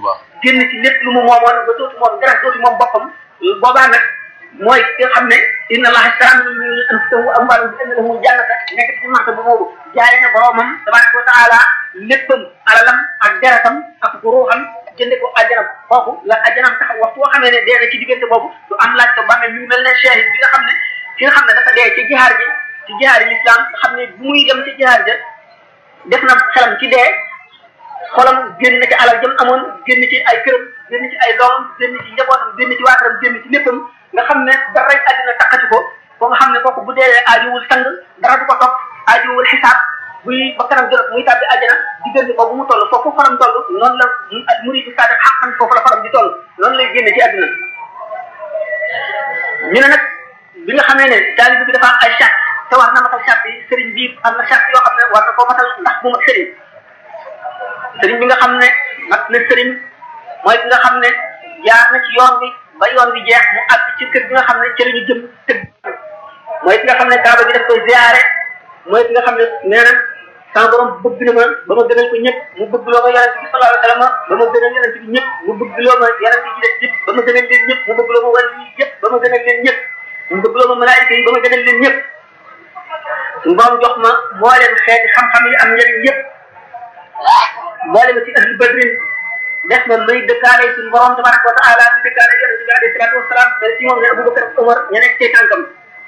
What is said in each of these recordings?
baax génn ci lépp lu mu moomoon ba dootu moom dara dootu moom boppam boobaa nag mooy ki nga xam ne inna allaha ishtara min anfusihim wa amwaalihim bi anna lahumul jannata nekk ci marta bu boobu jaay na boromam tabaraka wa taala léppam alalam ak deretam ak ruuxam jënde ko àjjanam kooku la àjjanam tax waxtu boo xamee ne dee na ci diggante boobu du am laaj ko bàmmeel yu mel ne shahid bi nga xam ne ki nga xam ne dafa dee ci jihaar ji ci jihaar yi l'islam nga xam ne bu muy dem ci jihaar ja def na xelam ci dee xolam génn na ci alal jëm amoon génn ci ay këram génn ci ay doomam génn ci njabootam génn ci waataram génn ci léppam nga xam ne daray àddina takkati ko ko nga xam ne kooku bu dee aajuwul sang dara du ko topp aajuwul xisaab buy ba kanam jot muy tàbbi àjjana diggante boobu mu toll foofu faram toll noonu la muridu saadiq xaqan foofu la faram di toll noonu lay génne ci àddina ñu ne nag bi nga xamee ne taalibe bi dafa am ay charte te war na matal charte yi sëriñ bi am na charte yoo xam ne war na koo matal ndax bu mat sëriñ sëriñ bi nga xam ne mat na sëriñ mooy ki nga xam ne jaar na ci yoon bi ba yoon bi jeex mu àgg ci kër gi nga xam ne ci la ñu jëm tëgg mooy ki nga xam ne kaaba gi daf koy ziare mooy ki nga xam ne nee na sama borom bëgg na ma ba ma gënal ko ñëpp mu bëgg loo ma yonent bi sallallahu alayhi wasallam ba ma gënal yonent bi ñëpp mu bëgg loo ma yonent yi ci des yëpp ba ma gënal leen ñëpp mu bëgg loo ma wàll yi yëpp ba ma gënal leen ñëpp mu bëgg loo ma malaayika yi ba ma gënal leen ñëpp suñu borom jox ma mbooleem xeeti xam-xam yi am njëriñ yëpp mboolem ci ahlu badrin def na may dëkkaale suñu borom tabaraka wa taala di dëkkaale yonent bi alayhi salaatu wasalaam mais ci moom ne Abubakar ak Omar ña nekk ci tànkam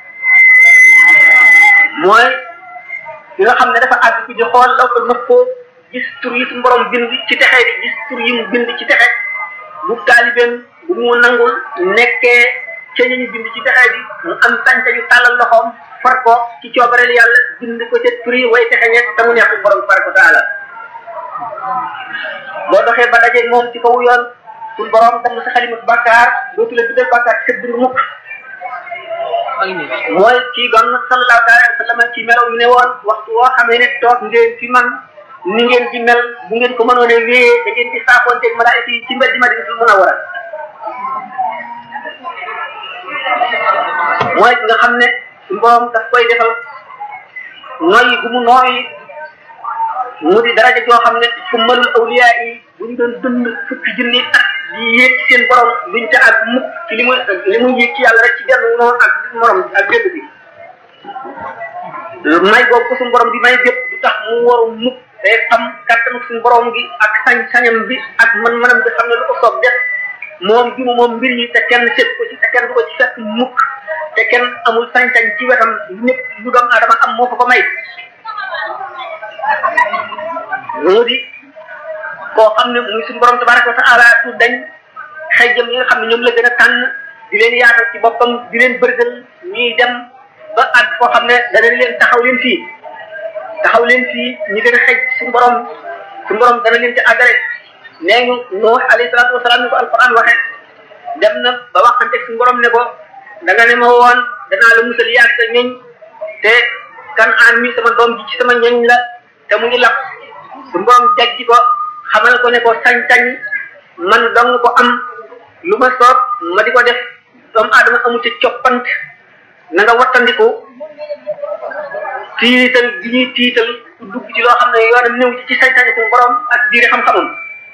mooy ki nga xam ne dafa àgg ci di xool law ko nëf ko gis tur yi suñu borom bind ci texe di gis tur yi mu bind ci texe bu taalibeem bu mu nangul nekkee ca ñu bind ci texe bi mu am sañ-sañu tàllal loxoom far ko ci coobareel yàlla bind ko ca tur yi way texe ñett te mu neex borom tabaraka wa taala boo doxee ba dajeeg moom ci kaw yoon suñu borom dem sa xalimatu bàkkaar dootu la bindal bàkkaar ci sa biir mukk mooy ci gon sallallahu alayhi wa sallam ci melaw yu ne woon waxtu woo xamee ne toog ngeen fi man ni ngeen di mel bu ngeen ko mënoon a wéyee da ngeen di saafoonteeg malaayika yi ci mbedd Madinatul Munawwara mooy nga xam ne suñu borom daf koy defal nooyi gu mu nooyi mu di daraja joo xam ne fu malul awliya yi bu ñu doon dund fukki junni at di yéeg ci seen borom duñ ca ak mukk ci li muy li muy yéeg ci yàlla rek ci benn noonu ak morom ak benn bi may boobu ko suñu borom bi may bépp du tax mu waru mukk te xam kattanu suñu borom gi ak sañ-sañam bi ak man-manam bi xam ne lu ko soob def moom gi mu moom mbir yi te kenn seet ko ci te kenn du ko ci fekk mukk te kenn amul sañ-sañ ci wetam lépp lu doom adama am moo ko ko may moo di koo xam ne muy suñu borom tabaraka wa taala du dañ xëy jëm yi nga xam ne ñoom la gën a tànn di leen yaatal ci boppam di leen bërgël ñuy dem ba àgg koo xam ne dana leen taxaw leen fii taxaw leen fii ñi gën a xëj suñu borom suñu borom dana leen ci àggale nee ñu Nuux alayhi salaatu wasalaam ni ko alquran waxe dem na ba waxante suñu borom ne ko da nga ne ma woon danaa la musal yaag sa ñoñ te kan aan mi sama doom ji ci sama ñoñ la te mu ngi lap suñu borom jajji ko xamal ko ne ko sañ-sañ man dong ko am lu ma soob ma di ko def doomu aadama amu ci coppant na nga wattandiku tiital gi ñuy tiital ku dugg ci loo xam ne yoonam néew ci ci sañ-sañ suñu borom ak biir xam-xamam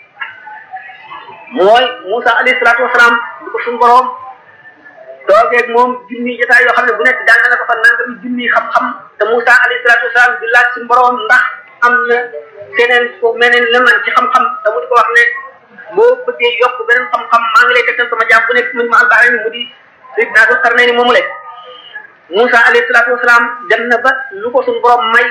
mooy Moussa alayhi salaatu wasalaam du ko suñu borom toogeeg moom junni jotaay yoo xam ne bu nekk jàng na ko fa nangami junni xam-xam te Moussa alayhi salaatu wasalaam di laaj suñu borom ndax am na keneen ko meneen la man ci xam-xam te mu di ko wax ne boo bëggee yokk beneen xam-xam maa ngi lay tegtal sama jaam bu nekk mu ma albaare ni mu di Seydina Dul Qarnayni moomu le Moussa alayhi salaatu wasalaam dem na ba lu ko suñu borom may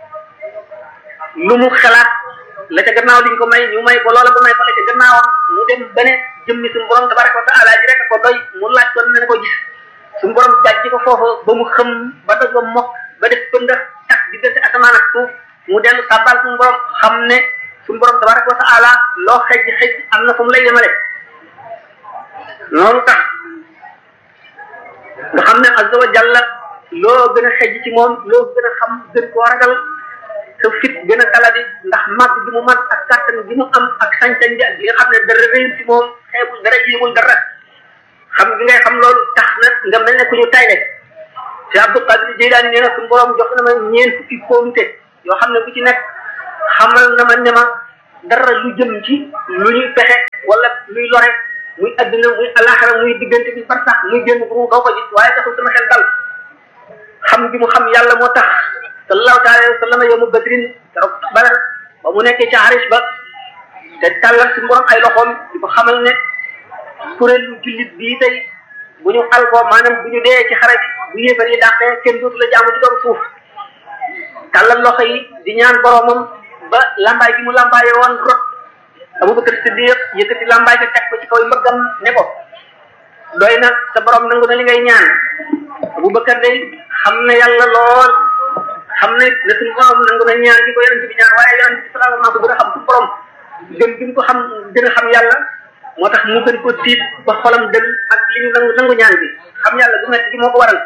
lu mu xalaat la ca gannaaw liñ ko may ñu may ko loola ba may ko la ca gannaawam mu dem ba ne jëmmi suñu borom tabaraka wa taala ji rek ko doy mu laaj ko ne ko gis suñu borom jàjji ko foofu ba mu xëm ba dog ba mokk ba def pënda tax diggante asamaan ak suuf mu dellu sàbbal suñu borom xam ne suñu borom tabaraka wa taala loo xëj xëj am na fu mu lay yemale noonu tax nga xam ne azza wa jalla loo gën a xëj ci moom loo gën a xam gën koo ragal sa fit gën a daladi ndax màgg gi mu màgg ak kàttan gi mu am ak sañ-sañ bi ak li nga xam ne dara réyul ci moom xeebul dara yéemul dara xam gi ngay xam loolu tax na nga mel ne ku ñu tayle te Abdul Qadir Jeylaani nee na suñu borom jox na ma ñeent fukki kóolute yoo xam ne bu ci nekk xamal na ma ne ma dara lu jëm ci lu ñuy pexe wala luy lore muy adduna muy alaxira muy diggante bi bar sax muy génn bu doo ko gis waaye taxul sama xel dal xam bi mu xam yàlla moo tax sallallahu taala alayhi wa sallam yow mu badrin keroog badar ba mu nekkee ca xaris ba te tàllal si borom ay loxoom di ko xamal ne kuréelu jullit bii tey bu ñu alko maanaam bu ñu dee ci xare bu yéefar yi dàqee kenn dootu la jaamu ci kaw suuf tàllal loxo yi di ñaan boromam ba lambaay gi mu lambaayee woon rot Abubakar Siddiq yëkkati lambaay ga teg ko ci kaw mbëggam ne ko doy na sa borom nangu na li ngay ñaan Abubakar day xam na yàlla lool xam ne ne suñu borom nangu na ñaan gi ko yonent bi ñaan waaye yonent bi sallallahu alayhi wa sallam gën a xam suñu borom gën bi mu ko xam gën a xam yàlla moo tax mu gën ko tiit ba xolam dem ak li ñu nangu nangu ñaan bi xam yàlla bu metti gi moo ko waral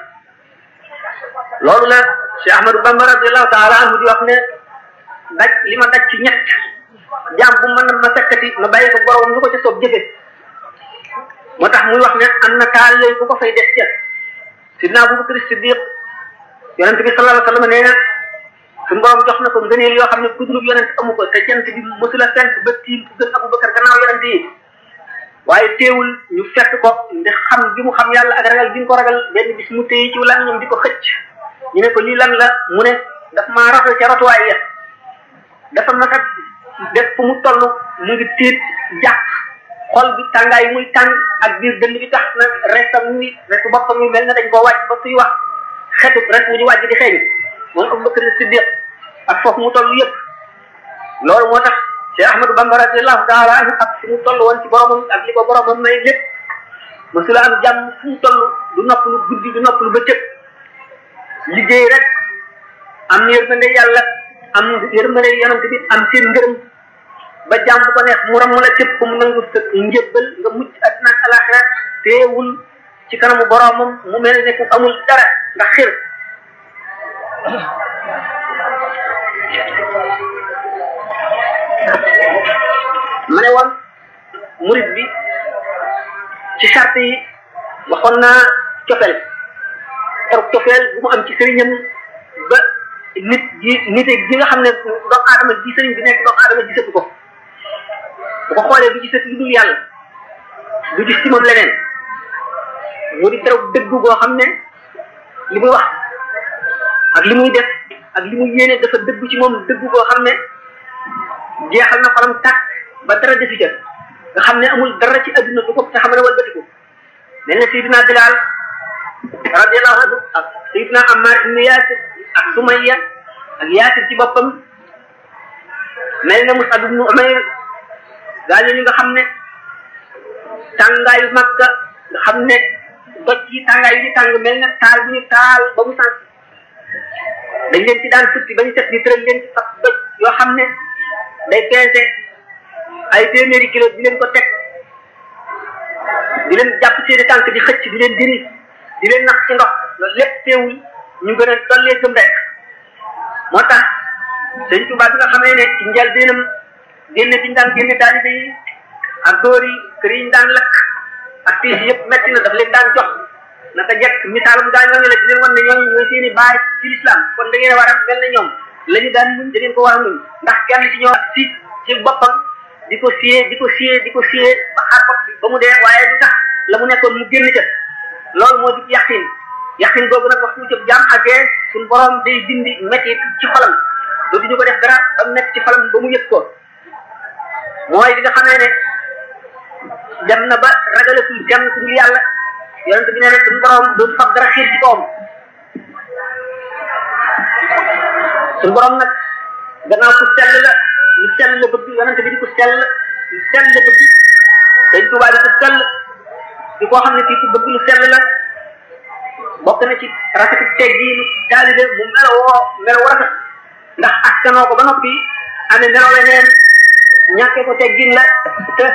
loolu la Cheikh Ahmadou Bamba radiallahu taala anhu di wax ne daj li ma daj ci ñett jaam bu mën ma sekkati ma bàyyi ko borom lu ko ca soob jëfe moo tax muy wax ne am na taal yooyu bu ko fay def ca sidna Abubakar Siddiq yonent bi sallallahu alayhi wa sallam nee na suñu borom jox na ko ngëneel yoo xam ne ku dul yonent amu ko te jant bi mësula fenk ba tiim ku gën Abubakar gannaaw yonent yi waaye teewul ñu fekk ko ndax xam gi mu xam yàlla ak ragal gi mu ko ragal benn bis mu téye ci lan ñoom di ko xëcc ñu ne ko lii lan la mu ne daf maa rafet ca rotuwaay ya dafa naka def fu mu toll mu ngi tiit jàpp xol bi tàngaay muy tàng ak biir dënd bi tax na restam muy restu boppam mi mel na dañ koo wàcc ba suy wax xetu rek wu ñu wàcc di xeeñ moom Abubakar Siddiq ak foofu mu toll yëpp loolu moo tax Cheikh Ahmadou Bamba radiallahu taala anhu ak fi mu toll woon ci boromam ak li ko boromam may lépp mësula am jàmm fu mu toll du nopp lu guddi du nopp lu bëccëg liggéey rek am yërmande yàlla am yërmande yonent bi am seen ngërëm ba jàmm bu ko neex mu ram la cëpp mu nangu sa njëbbal nga mucc àddina ak alaxira teewul ci kanamu boromam mu mel ne ku amul dara ndax xir ma ne woon murid bi ci charte yi waxoon naa cofeel xorog cofeel bu mu am ci sëriñam ba nit ji nite gi nga xam ne doomu aadama ji sëriñ bi nekk doomu aadama gisatu ko bu ko xoolee du gisatu lu dul yàlla du gis ci moom leneen mu di keroog dëggu goo xam ne li muy wax ak li muy def ak li muy yéene dafa dëggu ci moom dëggu goo xam ne jeexal na xolam tàkk ba dara defi ca nga xam ne amul dara ci adduna du ko te xam ne walbatiku mel ne Seydina Bilal radiallahu anhu ak Seydina Ammar ibnu Yaasir ak Sumayya ak Yaasir ci boppam mel na Musab ibnu Umayr gaa ñooñu nga xam ne tàngaayu Makka nga xam ne doj yi tàngaay yi tàng mel ne taal bu ñu taal ba mu sànq dañ leen ci daan futti ba ñu set ñu tëral leen ci fab doj yoo xam ne day peese ay téeméeri kilo di leen ko teg di leen jàpp seeni tànk di xëcc di leen diri di leen nax ci ndox loolu lépp teewul ñu gën a tollee gëm rek moo tax sëñ Tuubaa bi nga xamee ne ci njëlbéenam génne bi ñu daan génne taalibe yi ak dóor yi kër yi ñu daan lakk ak tiis yëpp metti na daf leen daan jox naka jekk misaalum gaa ñooñu la di leen wan ne ñooñu ñooy seeni baay ci lislaam kon da ngeen a war a mel ne ñoom la ñu daan muñ da ngeen ko war a muñ ndax kenn ci ñoom si ci boppam di ko siyee di ko siyee di ko siyee ba xar bopp bi ba mu dee waaye du tax la mu nekkoon mu génn ca loolu moo di yaqin yaqin boobu nag waxtu ci jaam àggee suñu borom day dindi métti ci xolam dootu ñu ko def dara ba mu nekk ci xolam ba mu yëg ko mooy li nga xamee ne dem na ba ragalatul kenn ku dul yàlla yonent bi nee na suñu borom dootu fab dara xiir ci kawam suñu borom nag gannaaw ku sell la lu sell la bëgg yonent bi di ko sell lu sell la bëgg dañ tuubaa di ko sell di koo xam ne kii ku bëgg lu sell la bokk na ci rafetu teggiinu taalibe mu melowoo meloo rafet ndax askanoo ko ba noppi amee meloo leneen ñàkkee ko teggin la te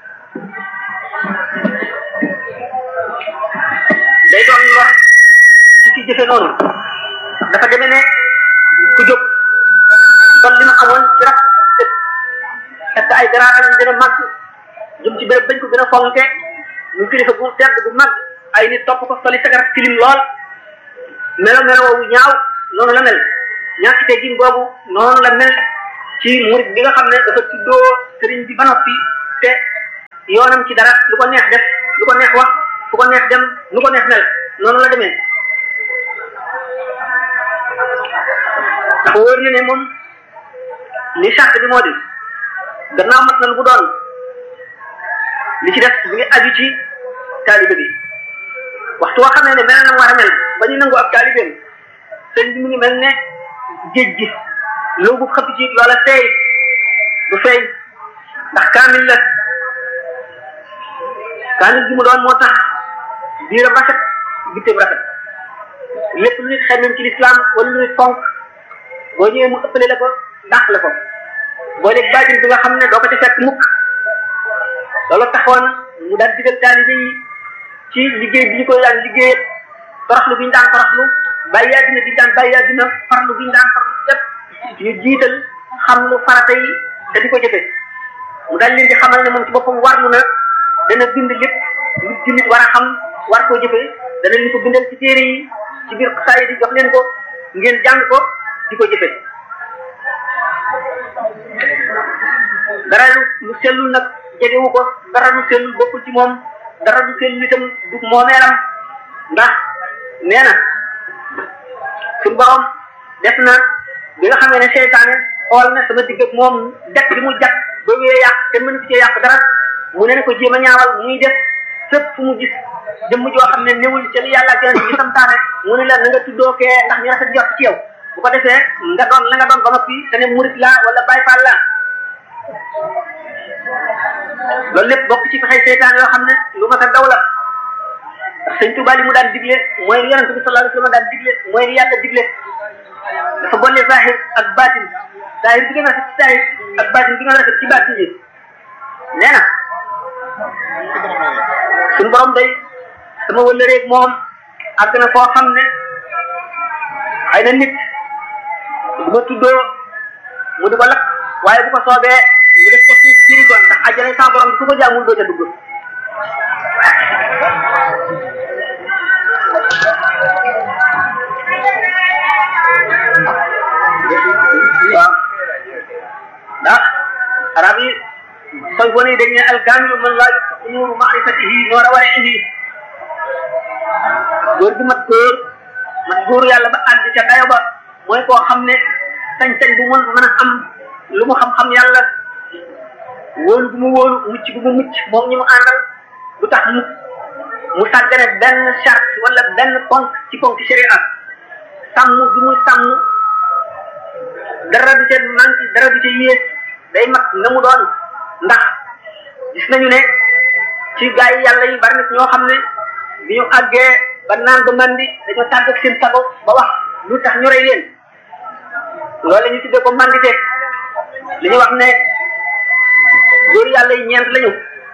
day doon lor ci ci jëfe noonu dafa demee ne ku jóg kon li ma amoon ci raf fekk ay garaatam gën a màgg jëm ci béréb bañ ko gën a fonke mu kilifa bu tedd bu mag ay nit topp ko soli sagar tilim lool melo melo woowu ñaaw noonu la mel ñàkk teggin boobu noonu la mel ci murid bi nga xam ne dafa tuddoo sëriñ bi ba noppi te yoonam ci dara lu ko neex def lu ko neex wax fu ko neex dem lu ko neex mel noonu la demee dafa wóor na ne moom li charte bi moo di gannaaw mat na lu bu doon li ci def mi ngi aju ci taalibe bi waxtu woo xam ne ne mel na war a mel ba ñu nangu ak taalibeem sëñ bi mu ngi mel ne géej gi loobu xëpp ci loola feey du feeñ ndax kaamil la kaamil gi mu doon moo tax biiram rafet bitteem rafet lépp lu nit xemem ci lislaam wala lu nit fonk boo ñëwee mu ëppale la ko dàq la ko boo léegi bàjjin bi nga xam ne doo ko ci fekk mukk loolu taxoon mu daan digal taalibe yi ci liggéey bi ñu koy daan liggéey toroxlu bi ñu daan toroxlu bàyyi àddina bi ñu daan bàyyi àddina farlu bi ñu daan farlu yépp ñu jiital xam lu farata yi te di ko jëfe mu daal leen di xamal ne moom ci boppam warlu na dana bind lépp lu jullit war a xam war koo jëfe dana leen ko bindal ci téere yi ci biir saa yi di jox leen ko ngeen jàng ko di ko jëfe dara lu sellul nag jegewu ko dara lu sellul bokkul ci moom dara lu sellul itam du moomeelam ndax nee na suñu borom def na bi nga xamee ne seytaane xool na sama digg ak moom dekk bi mu jàpp ba wee yàq te mënu ci cee yàq dara mu ne ne ko jéem a ñaawal muy def fépp fu mu gis jëmm joo xam ne newul ca li yàlla kenn ci santaane mu ne la na nga tuddoo kee ndax ñu rafet jot ci yow bu ko defee nga doon la nga doon ba noppi te ne murit la wala Baay Faal la loolu lépp bokk ci fexey seytaan yoo xam ne lu mat a daw la ndax sëñ Tuubaa li mu daan digle mooy li yonente bi sallallahu alayhi wasallam daan digle mooy li yàlla digle dafa boole zahir ak baatin zahir bi gën a rafet ci zahir ak baatin bi gën a rafet ci baatin yi nee na suñu borom day sama wëllëreeg moom àgg na foo xam ne xëy na nit du ma tuddoo mu di ko lakk waaye bu ko soobee mu def ko suuf jëri ko ndax àjjana sa borom bi ku ko jaamul doo ca dugg waaw ndax arab yi sooy bone dañ ne alkaamilu man laa yutaqu nuuru maarifatihi noora warihi góor gi mat góor mat góor yàlla ba àgg ca dayo ba mooy koo xam ne sañ-sañ bu mën mën a am lu mu xam-xam yàlla wóolu bu mu wóolu mucc bu mu mucc moom ñi mu àndal du tax mu mu sàggane benn charte wala benn ponk ci ponk sharia sàmm bi muy sàmm dara du ca manqué dara du ca yées day mat nga mu doon ndax gis nañu ne ci gaa yi yàlla yi bari na ñoo xam ne bi ñu àggee ba naan ba mandi dañoo tàgg ak seen sago ba wax lu tax ñu rey leen loolu la ñu tuddee ko mandité li ñu wax ne góor yàlla yi ñeent lañu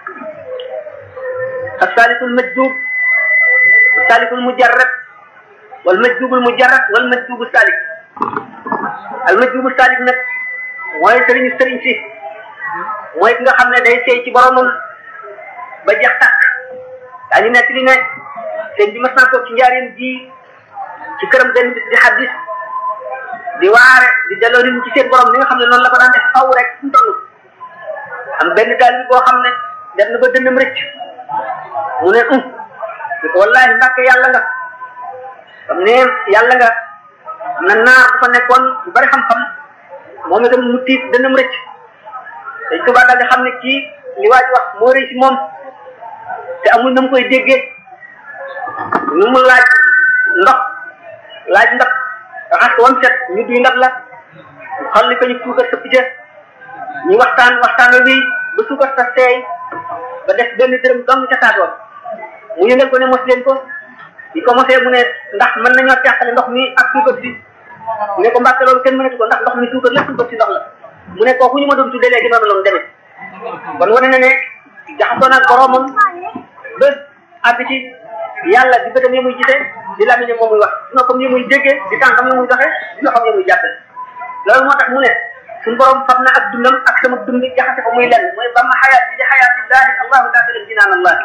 asaalikul majdub asaalikul mujarrad wal majdubul mujarrad wal majdubu saalik al majdubu saalik nag mooy sëriñu sëriñ si mooy ki nga xam ne day seey ci boromam ba jeex tàkk daañu nekk li ne sëñ bi mas naa toog ci njaareem ji ci këram benn bis di xaddis di waare di delloo nit ñi ci seen borom li nga xam ne noonu la ko daan def faw rek fu mu toll am benn daal bi boo xam ne dem na ba dënnam rëcc mu ne um di ko wallahi mbàkke yàlla nga xam ne yàlla nga am na naar bu fa nekkoon bu bari xam-xam moom itam mu tiit dënnam rëcc dañ ko daal di xam ne kii li waa ji wax moo rëy ci moom te amul na mu koy déggee nu mu laaj ndox laaj ndox raxas ko wam set ñu duy ndab la xal li ko ñu suukar sa picc ñu waxtaan waxtaan wi ba suukar sa seey ba def benn dërëm dong ca taatoon mu yëngal ko ne mos leen ko di ko mosee mu ne ndax mën nañoo teqale ndox mi ak suukar si mu ne ko mbàkke loolu kenn mënatu ko ndax ndox mi suukar la suukar si ndox la mu ne kooku ñu ma doon tuddee léegi noonu la mu demee kon wane na ne jaxasoo naag boromam ba àgg ci yàlla di bëtam yi muy gisee di lamiñe moom muy wax di noppam yi muy déggee di tànkam yi muy doxee di loxam yi muy jàppe loolu moo tax mu ne suñu borom fab na ak dundam ak sama dund jaxase ko muy lenn mooy bamma xayaat bi di xayaatillahi allahu taala jinaan allah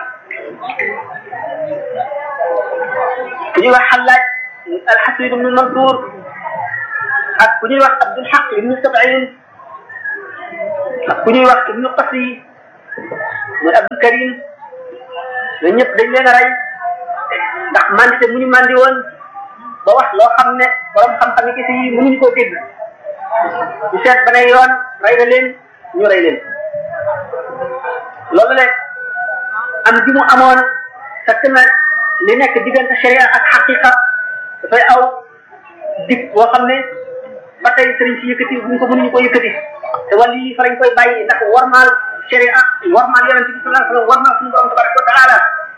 ku ñuy wax xallaaj alxasid ibnu mansour ak ku ñuy wax abdul xaq ibnu sabain ak ku ñuy wax ibnu qasi muy Abdul Karim ñooñu ñëpp dañ leen a rey ndax mandité mu ñu mandi woon ba wax loo xam ne borom xam-xam yi kese yi mënuñu koo dégg ñu seet ba ne yoon rey na leen ñu rey leen loolu le am ji mu amoon fekk na li nekk diggante sharia ak xaqiqa dafay aw dig boo xam ne ba tey sëriñ si yëkkati buñ ko mënuñu ko yëkkati te wàll yi fa lañ koy bàyyi ndax warmaal sharia warmaal yonente bi sallallahu alayhi wasallam warmaal suñu borom tabaraka wa taala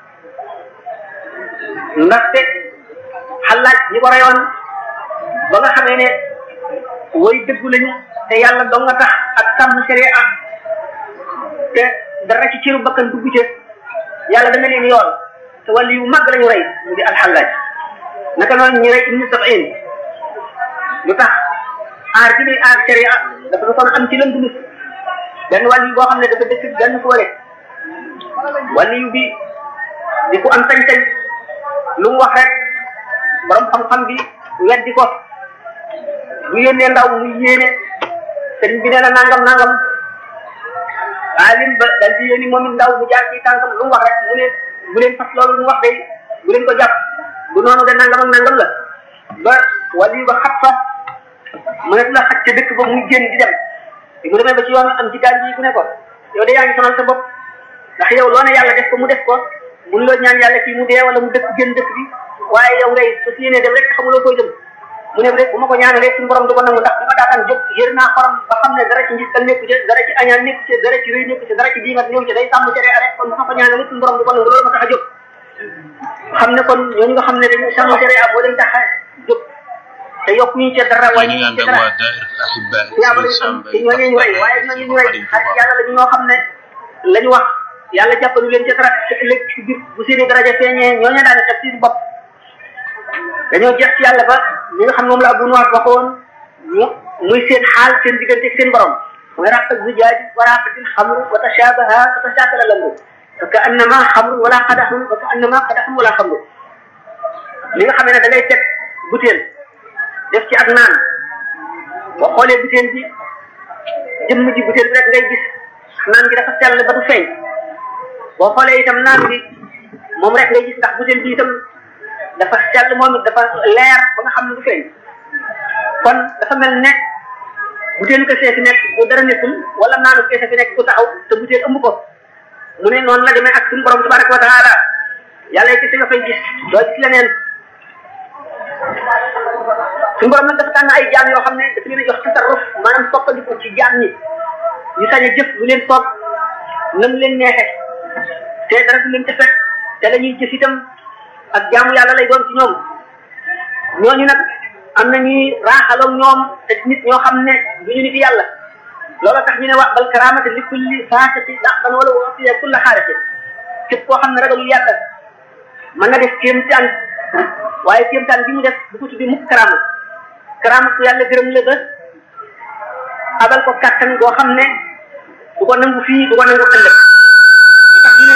ndaxte xalaaj ñi ko reyoon ba nga xamee ne way dëggu lañu te yàlla dong nga tax ak sàmm sharia te dara ci ciru bakkan dugg ca yàlla dana leen yoon te wàllu yu mag lañu rey mu di alxallaaj naka noonu ñu rey ibnu sabin lu tax aar ci muy aar sharia dafa du kon am ci lënd nit benn wàllu yu boo xam ne dafa dëkk benn foole wàllu yu bi di ku am sañ-sañ lu mu wax rek borom xam-xam bi weddi ko bu yónnee ndaw mu yéene sëriñ bi nee na nangam nangam alim ba dal di yónni moom it ndaw mu jaar ci tànkam lu mu wax rek mu ne bu leen fas loolu lu mu wax day bu leen ko jàpp bu noonu de nangam ak nangam la ba wàllu yu ba xat fa mu ne la xaj ca dëkk ba muy génn di dem te mu demee ba ci yoon am ci daal bi ku ne ko yow de yaa ngi sonal sa bopp ndax yow loo ne yàlla def ko mu def ko mun loo ñaan yàlla kii mu dee wala mu dëkk génn dëkk bi waaye yow ngay su si yéenee dem rek xamuloo koy dem mu ne rek bu ma ko ñaanalee suñu borom du ko nangu ndax bu ma daataan jóg yër naa xorom ba xam ne dara ci njistal nekku ci dara ci añaan nekku ci dara ci rëy nekku ci dara ci diingat ñëw ci day sàmm cere rek kon bu ma ko ñaanalee suñu borom du ko nangu loolu ma tax a jóg xam ne kon ñooñu nga xam ne dañuy sàmm cere a moo leen tax a jóg te yokk ñu ci dara wàññi ñu ci dara yaaba lañ am ci ñooñu ñu rey waaye ñooñu ñu rey xarit yàlla la ñu ñoo xam ne la ñu wax yàlla jàppalu leen ci dara te ëllëg ci biir bu seeni daraja feeñee ñooñu daane def seen bopp dañoo jeex ci yàlla ba li nga xam moom la Abu Nuwas waxoon ñu muy seen xaal seen diggante ak seen borom mooy raq zujaaj wa raqatil xamr wa tashabaha fa tashakala lamru fa ka annama xamr wala qadaxun fa ka annama qadaxun wala xamru li nga xam ne da ngay teg butéel def ci ak naan boo xoolee butéel bi jëmm ji butéel bi rek ngay gis naan gi dafa sell ba du feeñ boo xoolee itam naan bi moom rek ngay gis ndax butéel bi itam dafa sell moom it dafa leer ba nga xam ne du feeñ kon dafa mel ne butéelu kese fi nekk bu dara nekkul wala naanu kese fi nekk ku taxaw te butéel ëmb ko mu ne noonu la demee ak suñu borom tabaraka wa taala yàlla kese nga fay gis doo gis leneen suñu borom nag dafa tànn ay jaam yoo xam ne dafa leen a jox tasarruf maanaam soppandiku ci jaam ñi ñu sañ a jëf lu leen soob nam leen neexe te dara du leen ca fekk te la ñuy jëf itam ak jaamu yàlla lay doon ci ñoom ñooñu nag am na ñuy raaxaloog ñoom te nit ñoo xam ne du ñu nit yàlla loola tax ñu ne wax bal karaamate li kulli faasati daqban wala wasiya kulla xaarate képp koo xam ne ragalul yàlla mën na def kéemtaan waaye kéemtaan bi mu def bu ko tuddi mukk karaama karaama ku yàlla gërëm la ba abal ko kàttan goo xam ne du ko nangu fii du ko nangu ëllëg tax ñu ne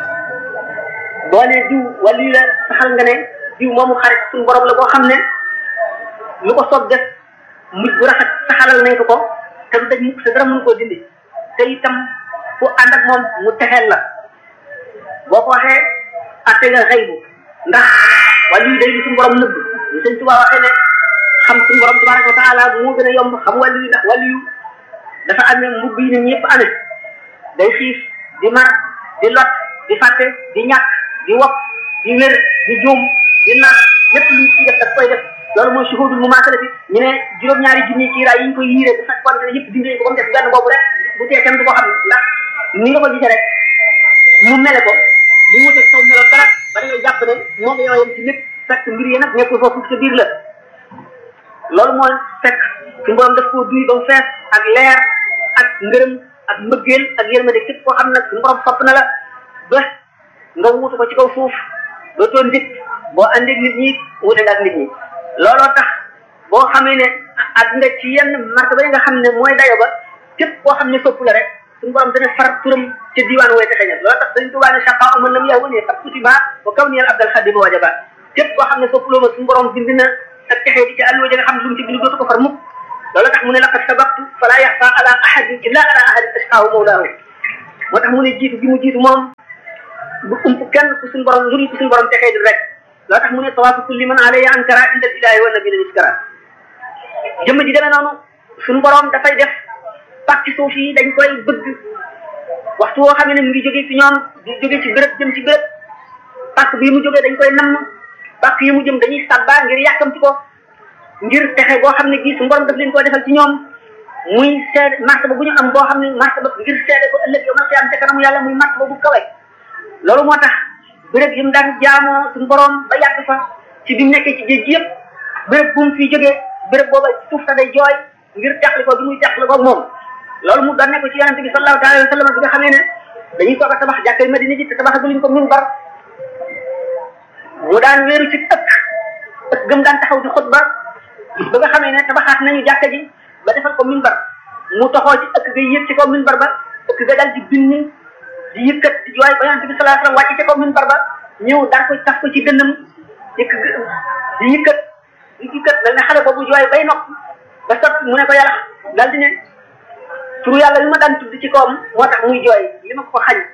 boo nee diw wala lii la saxal nga ne diw moomu xarit suñu borom la boo xam ne lu ko soog def mujj bu rafet saxalal nañ ko ko te du daj mukk sa dara mënu koo dindi te itam fu ànd ak moom mu texeel la boo ko waxee atte nga xëy bu ndax wala lii day di suñu borom nëbb ñu sëñ Tuubaa waxee ne xam suñu borom tabaraka wa taala moo gën a yomb xam wàllu yi ndax wàllu yu dafa amee mbubb yi nit ñëpp amee day xiif di mar di lot di fàtte di ñàkk di wopp di wér di juum di naax lépp lu ci def daf koy def loolu mooy shuhudul mumaasala bi ñu ne juróom-ñaari junni kiiraay yi ñu koy yiiree bu fekkoon ne yëpp dindi ko ba mu def benn boobu rek bu tee kenn du ko xam ndax ni nga ko gisee rek mu mele ko bu mu def saw melo dara ba da ngay jàpp ne moom yow yem ci lépp fekk mbir yi nag nekkul foofu sa biir la loolu mooy fekk suñu borom daf koo duy ba mu fees ak leer ak ngërëm ak mbëggeel ak yërmande képp koo xam nag suñu borom sopp na la ba nga wuutu ko ci kaw suuf dootoo nit boo àndeeg nit ñi wuute nga ak nit ñi looloo tax boo xamee ne ak nga ci yenn martaba yi nga xam ne mooy dayo ba képp koo xam ne sopp la rek suñu borom dana far turam ca diwaan wooy te xeñal looloo tax dañ tubaa ne chaqa aman lam yaa wane fat kutiba wa kaw niyal abdal xadima wajaba képp koo xam ne soppuloo ma suñu borom bind na ak texee di ci àlluwa ja nga xam ne lu mu ci bind dootu ko far mukk loolu tax mu ne laqad sabaqtu fala yaxfa ala ahadin illa ala ahadin ashqaahu mawlaahu moo tax mu ne jiitu gi mu jiitu moom bu ump kenn ku suñu borom lu ku suñu borom texee di rek loo tax mu ne tawaafu kulli man alayhi ankara inda ilahi wa nabiyina miskara jëmm ji demee noonu suñu borom dafay def pàcc suuf yi dañ koy bëgg waxtu woo xam ne mu ngi jóge ci ñoom di jóge ci béréb jëm ci béréb pàcc bii mu jógee dañ koy namm pàcc yi mu jëm dañuy sàbba ngir yàkkamti ko ngir texe boo xam ne gii suñu borom daf leen koy defal ci ñoom muy seede martaba bu ñu am boo xam ne martaba ngir seede ko ëllëg yow ma am te kanamu yàlla muy martaba bu kawe loolu moo tax béréb yi mu daan jaamoo suñu borom ba yàgg fa ci bi mu nekkee ci géej gi yëpp béréb bu mu fi jógee béréb booba suuf sa day jooy ngir teqli ko bi muy teqli ko moom loolu mu doon nekk ci yonente bi sallallahu alayhi wa sallam bi nga xamee ne dañuy soog a tabax jàkkay Madina ji te tabaxaguñ ko minbar mu daan wéeru ci ëkk ëkk gëm daan taxaw di xutba ba nga xamee ne tabaxaat nañu jàkka ji ba defal ko minbar mu toxoo ci ëkk ga yëg ci kaw minbar ba ëkk ga dal di binni di yëkkat di jooy ba yonente bi sallallahu alayhi wa sallam wàcc ci kaw minbar ba ñëw daan ko taf ko ci dënnam yëkk di yëkkat di yëkkat dal ne xale boobu jooy bay nokk ba sot mu ne ko yàlla dal di ne turu yàlla li ma daan tudd ci kawam moo tax muy jooy li ma ko xañ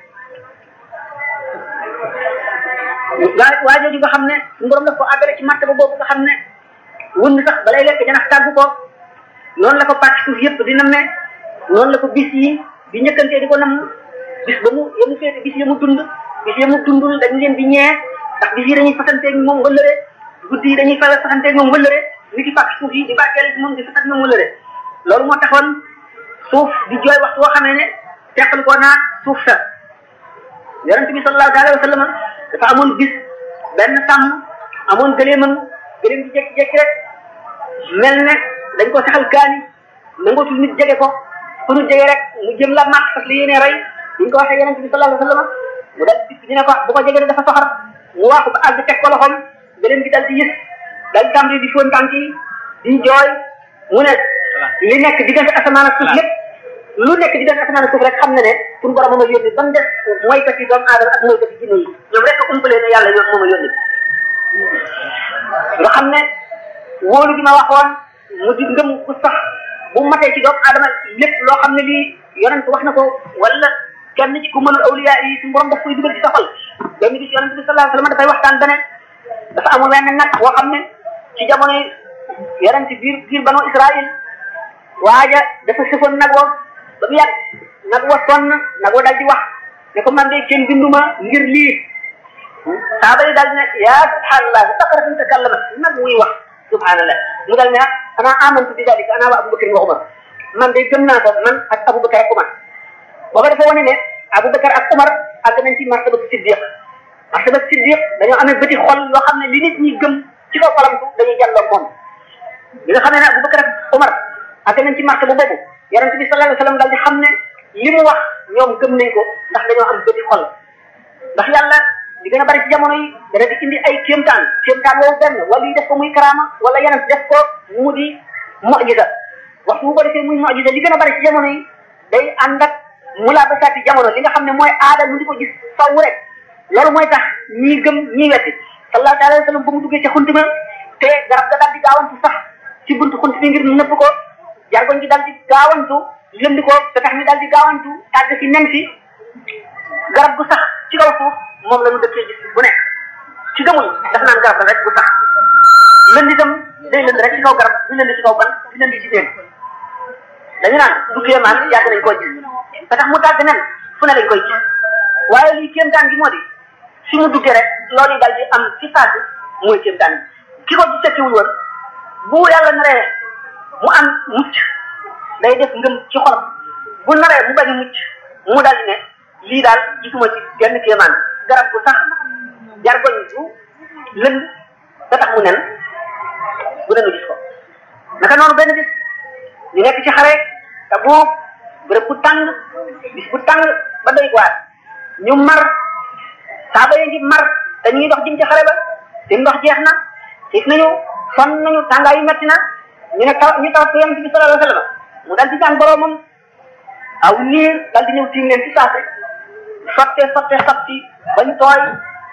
waa waa jooju nga xam ne suñu borom daf ko àggale ci martaba boobu nga xam ne wënd sax balay lekk janax tàggu ko noonu la ko pàcc suuf yëpp di namme noonu la ko bis yi di njëkkantee di ko namm bis ba mu yemu féete bis yi mu dund bis yi mu dundul dañ leen di ñee ndax bis yi dañuy fasanteeg moom wëllëre guddi yi dañuy fa fasanteeg moom wëllëre ni ki pàcc suuf yi di barkeel moom di fasat moom wëllëre loolu moo taxoon suuf di jooy waxtu woo xamee ne teqal ko naa suuf sa yonent bi sallallahu alayhi wa sallam dafa amoon bis benn sàmm amoon gëleemam gëleem ci jékki-jékki rek mel ne dañ ko saxal kaani nangootul nit jege ko fu nu jege rek mu jëm la màtt parce que li yéene rey ñu ko waxee yonent bi sallallahu alayhi wa sallam mu dal di ñu ne ko bu ko jege dafa soxar mu waaxu ba àgg teg ko loxoom gëleem gi dal di yës dal di tàmbali di fóon tànk yi di jooy mu ne li nekk diggante asamaan ak suuf lépp lu nekk diggante asamaan ak suuf rek xam na ne pour borom moom a yónni ba mu des mooykat yi doomu aadama ak mooykat yi jinne yi ñoom rek a umpalee ne yàlla yoon moom a yónni nga xam ne wóolu gi ma waxoon mu di ngëm ku sax bu matee ci doomu aadama lépp loo xam ne lii yonent wax na ko wala kenn ci ku mënul awliya yi suñu borom daf koy dugal ci sa xol benn bis yonent bi sallallahu alayhi wasallam dafay waxtaan bene dafa amul wenn nag boo xam ne ci jamono yonent biir biir banu Israël waaja dafa sëfoon nag wa ba mu yàgg nag wa sonn nag wa daal di wax ne ko man de kenn binduma ngir lii saaba yi daal di ne yaa subhanallah baqaratun takallama nag muy wax subhanallah mu daal ne ah ana amantu bi dalika ana wa abubakar wa umar man de gëm naa ko man ak abubakar ak umar booba dafa wane ne abubakar ak umar àgg nañ ci martaba siddiq martaba siddiq dañoo amee bëti xol yoo xam ne li nit ñi gëm ci kaw xolamtu dañuy jàlloo moom li nga xam ne ne abubakar ak umar àgg nañ ci martaba boobu yonente bi sallallahu alayhi wa sallam daal di xam ne li mu wax ñoom gëm nañ ko ndax dañoo am bëti xol ndax yàlla di gën a bari ci jamono yi dana di indi ay kéemtaan kéemtaan woowu benn wala yi def ko muy karaama wala yeneen def ko mu di mu'jiza waxtu bu ko defee muy mu'jiza li gën a bari ci jamono yi day ànd ak mulaabasaati jamono li nga xam ne mooy aada mu di ko gis faw rek loolu mooy tax ñii gëm ñii wetti sallallahu alayhi wa sallam ba mu duggee ca xunt ma te garab ga daal di gaawantu sax ci buntu xunt bi ngir nëbb ko jargoñ gi daal di gaawantu lënd ko te tax mi daal di gaawantu tàgg fi nen fi garab gu sax ci kaw suuf moom la ñu dëkkee gis bu nekk ci gëmuñ daf naan garab la rek bu sax lënd itam day lënd rek ci kaw garab du lënd ci kaw ban di lënd ci teen dañu naan du kéemaan yàgg nañ koo gis te tax mu tàgg nen fu ne lañ koy gis waaye lii kéemtaan gi moo di fi mu duggee rek loolu daal di am ci saasi mooy kéemtaan gi ki ko ci settiwul woon bu yàlla naree mu am mucc day def ngëm ci xolam bu naree mu bañ a mucc mu daal di ne lii daal gisuma ci genn kéemaan garab bu sax jargoñ bu lënd da tax mu nen bu nenu gis ko naka noonu benn bis ñu nekk ci xare te boobu bërëb bu tàng bis bu tàng ba doy waar ñu mar saaba yi ngi mar te ñu ngi dox jëm ci xare ba seen ndox jeex na xiif nañu sonn nañu tàngaay yu metti na ñu ne taw ñu taw ko yonent bi sallallahu alayhi wa sallam mu dal di jàng boroomam aw niir dal di ñëw tiim leen ci saase sotte sotte sotti bañ tooy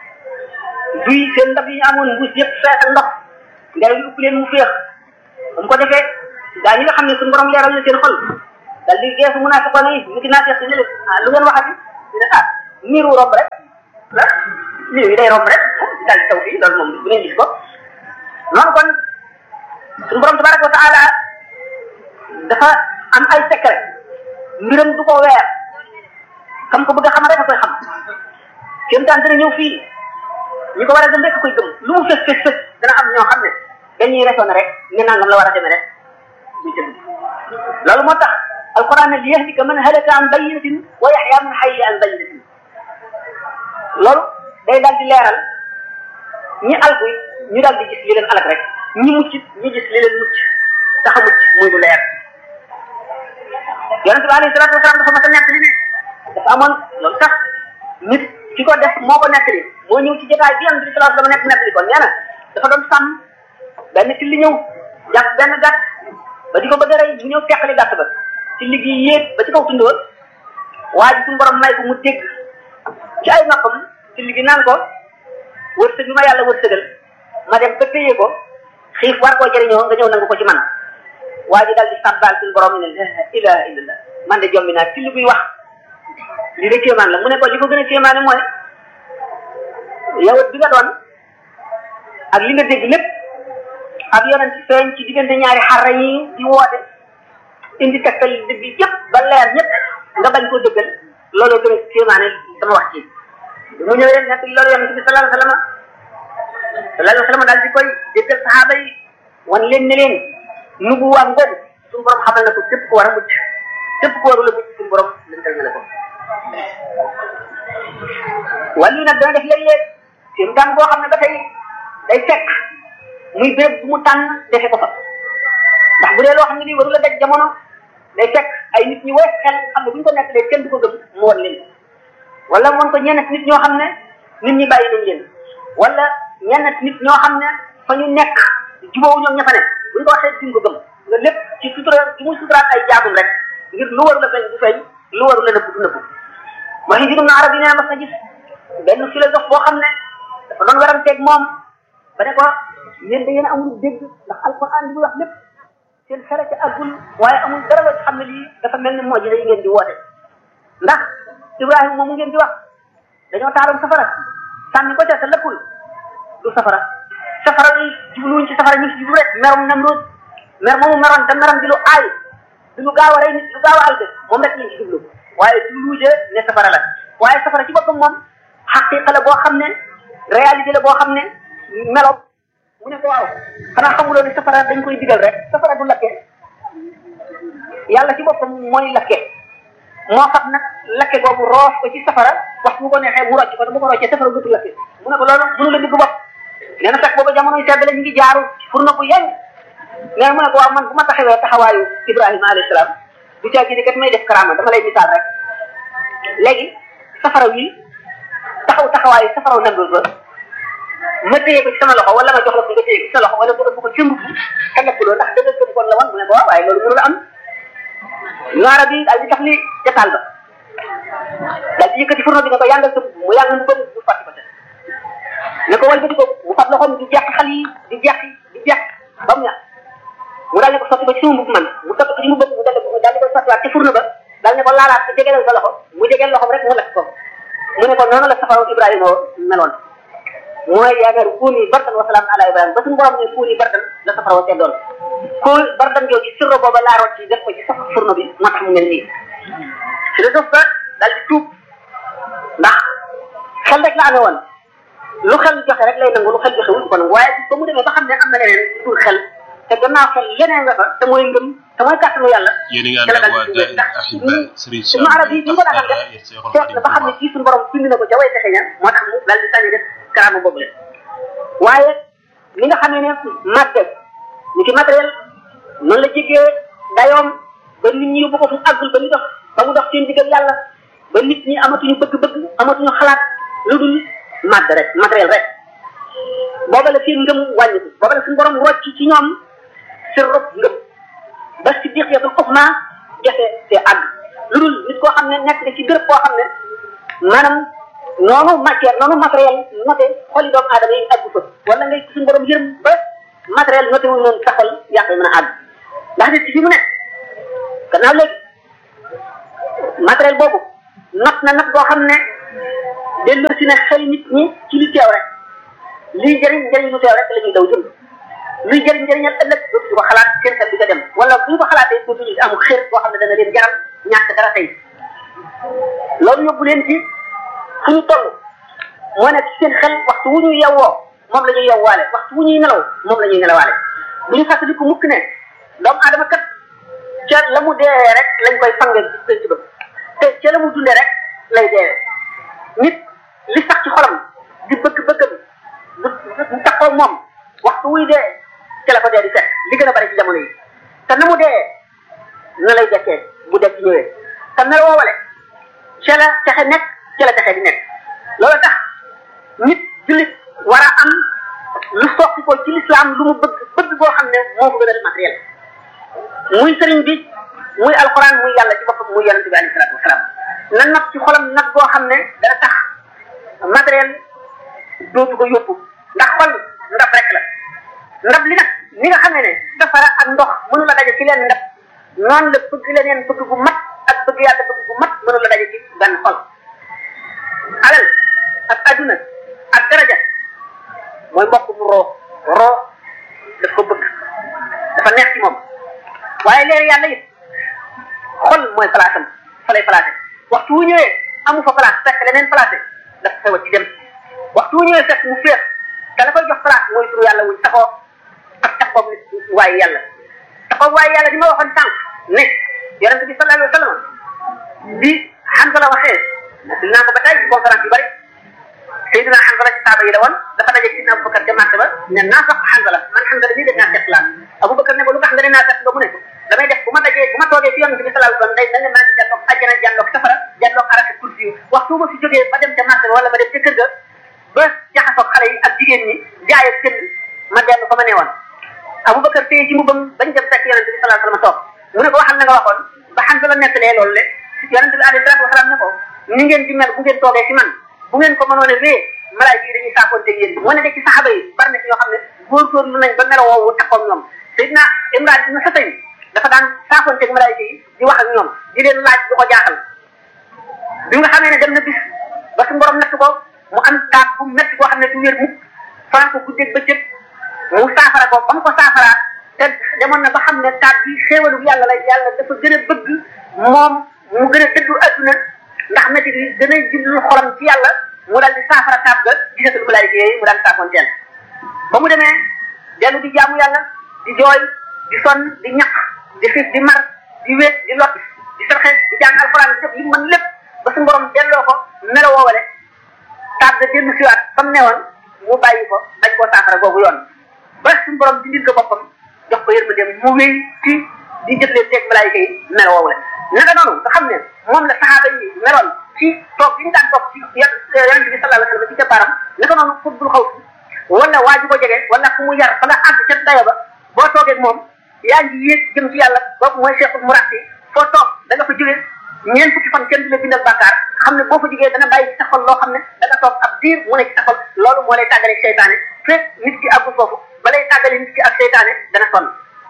duy seen ndab yi ñu amoon mbuus yëpp fees ak ndox ngelaw li upp leen mu féex bu mu ko defee gaa ñi nga xam ne suñu borom leeral na seen xol dal di geesu munaafiqoon yi ñu ki naa seet ne leen ah lu ngeen waxati ñu ne ah niiru romb rek ah niir yi day romb rek daal di taw fii loolu moom bu ngeen gis ko noonu kon suñu borom tabaraka wa taala dafa am ay secret mbiram du ko weer kam ko bëgg a xam rek a koy xam kéem taan dana ñëw fii ñi ko war a gëm rek a koy gëm lu mu fës fës fës dana am ñoo xam ne dañuy resoné rek ne nangam la war a demee rek ñu jëm loolu moo tax alquran ne li yahlika man halaka an bayyinatin wa yaxya man hayya an bayyinatin loolu day daal di leeral ñi alku ñu daal di gis li leen alak rek ñi mucc ñi gis li leen mucc tax a mucc muy lu leer yonente bi alayhi salatu wasalaam dafa mas a nekk li ne dafa amoon loolu tax nit ki ko def moo ko nekk li moo ñëw ci jotaay bi yonente bi salatu dama nekk nekk li kon nee na dafa doon sàmm benn ci li ñëw jàpp benn gàtt ba di ko bëgg a rey mu ñëw teqali gàtt ba ci liggéey yéeg ba ci kaw tundóor waa ji suñu borom may ko mu dégg ci ay noppam ci liggéey naan ko wërsëg bi ma yàlla wërsëgal ma dem ba téye ko xiif war koo jëriñoo nga ñëw nangu ko ci man waa ji daal di sàbbaal suñu borom ne la ilaha illallah man de jombi naa ci li buy wax li de kéemaan la mu ne ko li ko gën a kéemaane mooy yow bi nga doon ak li nga dégg lépp ak yonent ci feeñ ci diggante ñaari xarra yi di woote indi tegtal dëgg yëpp ba leer ñëpp nga bañ koo dëggal looloo gën a kéemaane sama wax ci mu ñëwee rek nekk loolu yonent bi sallallahu alayhi wa sallam sallallahu alayhi wa sallam daal di koy déggal saxaaba yi wan leen ne leen nubuwaam ngoogu suñu borom xamal na ko képp ko war a mucc képp ko warul a mucc suñu borom lëntal na la ko wàllu nag dana def léeg-léeg seen tànn boo xam ne ba tey day fekk muy béréb bu mu tànn defe ko fa ndax bu dee loo xam ne nii warul a daj jamono day fekk ay nit ñi woyof xel xam ne bu ñu ko nekk kenn du ko gëm mu wan leen wala mu wan ko ñenn nit ñoo xam ne nit ñi bàyyi nañ leen wala ñenn nit ñoo xam ne fa ñu nekk jubóowu ñoom ña fa ne bu ñu ko waxee duñ ko gëm nga lépp ci sutura ci muy suturaat ay jaagum rek ngir lu warul a feeñ du feeñ lu warul a nëbbu du nëbbu mooy Ibn Arabi nee mas na gis benn philosophe boo xam ne dafa doon waranteeg moom ba ne ko yéen da ngeen amul dégg ndax alquran li muy wax lépp seen xel ci àggul waaye amul dara la xam ne lii dafa mel ni moo ji yi ngeen di woote ndax Ibrahima moomu ngeen di wax dañoo taaloon safara sànni ko ca te lëppul du safara safara yi jubluwuñ ci safara ñu ngi ci jublu rek merum Namrud mer moomu meroon te meram di lu aay di lu gaaw a rey nit lu gaaw a alde moom rek lañ ci jublu waaye jubluwuje ne safara la waaye safara ci boppam moom xaqiqa la boo xam ne réalité la boo xam ne melo mu ne ko waaw xanaa xamuloo ne safara dañ koy digal rek safara du lakke yàlla ci boppam mooy lakke moo xam nag lakke boobu roof ko ci safara wax bu ko neexee mu rocc ko te bu ko roccee safara dutu lakke mu ne ko loolu mënu la digg bopp nee na fekk booba jamonoy sedd la ñu ngi jaaru fur na ko yeng nee na mu ne ko waaw man bu ma taxawee taxawaayu Ibrahima alayhi salaam du caa gi kat may def karaama dama lay misaal rek léegi safara wi taxaw taxawaayu safaraw Namrud ba ma téye ko ci sama loxo wala ma jox la ko nga téye ko ci sa loxo wala nga ëpp ko ci mbubb te lekkuloo ndax dëgg gëm kon la woon mu ne ko waaw waaye loolu mënul am ñaara bi daal di tax li ca taal ba daal di yëkkati fourneau bi ne ko yàngal sa mbubb mu yàng mu bëgg du fàtti ko ca ne ko wal ba di ko mu fat loxoom di jeex xal yi di jeex di jeex ba mu ñaar mu daal ne ko sotti ko ci sama mbubb man mu sotti ko ci mbubb mu daal ko daal di ko sottiwaat ci fourneau ba daal ne ko laalaat ko jegelal sa loxo mu jegeel loxoom rek mu lekk ko mu ne ko noonu la safaraw Ibrahima meloon mooy yaakaar kuuni bardan wa salaam ala Ibrahima ba suñu borom ne kuuni bardan la safaraw seddoon ku bardan jooju sirro booba laa rocc def ko ci safa fourneau bi moo tax mu mel nii si la def ba daal di tuub ndax xel rek la amee woon lu xel joxe rek lay nangu lu xel joxe wul ko nangu waaye ba mu demee ba xam ne am na leneen pour xel te gannaaw xel leneen nga fa te mooy ngëm te mooy kàttanu yàlla yéen a ngi ànd ak waa Daara Ahiba Serigne suñu arab yi bi ñu ko daaxal def seet na ba xam ne kii suñu borom bind na ko ca way texe ña moo tax mu daal di tànni def karaama boobu leen waaye li nga xamee ne màgge ni ki matériel noonu la jégee dayoom ba nit ñi yóbbu ko fu àggul ba ñu dox ba mu dox seen digg ak yàlla ba nit ñi amatuñu bëgg-bëgg amatuñu xalaat lu dul màgg rek matériel rek booba la seen ngëm wàññiku booba la suñu borom rocc ci ñoom seen rob ngëm ba si diqiyatul uxma jafe te àgg lu dul nit koo xam ne nekk nga ci béréb koo xam ne maanaam noonu matière noonu matériel noté xoli doomu aadama yi àgg fa wala ngay suñu borom yërëm ba matériel noté wul noonu sa xol yàq mën a àgg ndax nit ki fi mu nekk gannaaw léegi matériel boobu not na nag boo xam ne delloo si ne xel nit ñi ci li teew rek liy jëriñ jëriñ lu teew rek la ñuy daw jëm luy jëriñ jëriñal ëllëg dootuñu ko xalaat seen xel du ko dem wala bu ñu ko xalaatee dootuñu am xër boo xam ne dana leen jaral ñàkk dara tey loolu yóbbu leen ci fu ñu toll moo nekk ci seen xel waxtu wu ñu yewwoo moom la ñuy yewwaale waxtu wu ñuy nelaw moom la ñuy nelawaale bu ñu fàttaliku mukk ne doomu aadama kat ca la mu dee rek lañ koy fange ci penc ba te ca la mu dundee rek lay dee nit li sax ci xolam di bëgg-bëggam du du taxaw moom waxtu wuy dee ca la ko dee di fekk li gën a bari ci jamono yi te na mu dee na lay dekkee bu dee ci ñëwee te mel woowale ca la texe nekk ca la texe di nekk loolu tax nit jullit war a am lu soqi ko ci lislaam lu mu bëgg bëgg boo xam ne moo ko gën a def matériel muy sëriñ bi muy alxuraan muy yàlla ci boppam muy yonente bi alayhi salaatu wasalaam na nag ci xolam nag boo xam ne dana tax matériel dootu ko yóbbu ndax xol ndab rek la ndab li nag ni nga xamee ne safara ak ndox mënu la daje ci leen ndab noonu la bëgg leneen bëgg bu mat ak bëgg yàlla bëgg bu mat mënu la daje ci benn xol alal ak adduna ak daraja mooy mbokk mu roo roo daf ko bëgg dafa neex ci moom waaye leer yàlla it xol mooy place am fa lay placé waxtu wu ñëwee amu fa place fekk leneen placé daf fa ci dem waxtu wu ñëwee fekk mu féex te la koy jox place mooy turu yàlla wuñ taxoo ak taxaw nit waaye yàlla taxaw waaye yàlla di ma waxoon sànq ne yonente bi sallallahu alayhi wa sallam bi Hanzala waxee dinaa ko ba tey ci conférence yu bari Seydina Hanzala ci saaba yi la woon dafa daje ci Abubakar ca marché ba ne naa sax Hanzala man Hanzala nii def naa seet laa Abubakar ne ko lu tax nga ne naa seet ba mu ne ko damay def bu ma dajee bu ma toogee ci yonente bi sallallahu alayhi wa sallam day mel ne maa ngi jàlloog àjjana jàlloog safara jàlloog arasi kursi yu waxtu ma fi jógee ba dem ca marché ba wala ma dem ca kër ga ba jaxasoog xale yi ak jigéen ñi jaay ak jënd ma dellu fa ma ne woon Abubakar téye ci mbubam bañ dem fekk yonente bi sallallahu alayhi wa sallam toog mu ne ko waxal na nga waxoon ba Hanzala nettalee loolu le yonente bi alayhi salaatu wasalaam ne ko ni ngeen di mel bu ngeen toogee ci man bu ngeen ko mënoon a wee malaayika yi dañuy saafoonte yéen mu ne de ci saxaba yi bari na ci ñoo xam ne góorgóorlu nañ ba melo woowu taxoon ñoom Seydina Imran ibn Husayn dafa daan saafoonteeg malaayika yi di wax ak ñoom di leen laaj du ko jaaxal bi nga xamee ne dem na bis ba su borom natt ko mu am taat bu metti boo xam ne du wér mukk fanaan ko guddeeg bëccëg mu saafara ko ba mu ko saafaraa te demoon na ba xam ne taat bi xéewalu yàlla la yàlla dafa gën a bëgg moom mu gën a tëddu adduna ndax métti bi gën a jublu xolam ci yàlla mu daal di saafara taab ga gisatul malaayika yooyu mu daal di saafonteel ba mu demee dellu di jaamu yàlla di jooy di sonn di ñaq di xiif di mar di wéet di lot di sarxe di jàng alxuraan di def li mu mën lépp ba su borom delloo ko melo woowale taab ga dellu siwaat fa mu newoon mu bàyyi ko bañ koo saafara googu yoon ba suñu borom dindil ko boppam jox ko yërmande mu wéy ci di jëflee teeg malaayika yi melo woowale naka noonu nga xam ne moom la saxaaba yi meloon ci toog bi ñu daan toog ci yonent bi sallallahu alayhi wa sallam ci keppaaram naka noonu fuddul xaw si wala waa ji ko jege wala ku mu yar ba nga àgg ca dayo ba boo toogee ak moom yaa ngi yéeg jëm ci yàlla kooku mooy cheikhul murabbi foo toog da nga fa jógee ñeent fukki fan kenn du la bindal bàkkaar xam ne boo fa jógee dana bàyyi ci sa xol loo xam ne da nga toog ab diir mu ne ci sa xol loolu moo lay tàggale ak seytaane fekk nit ki àggul foofu ba lay tàggale nit ki ak seytaane dana sonn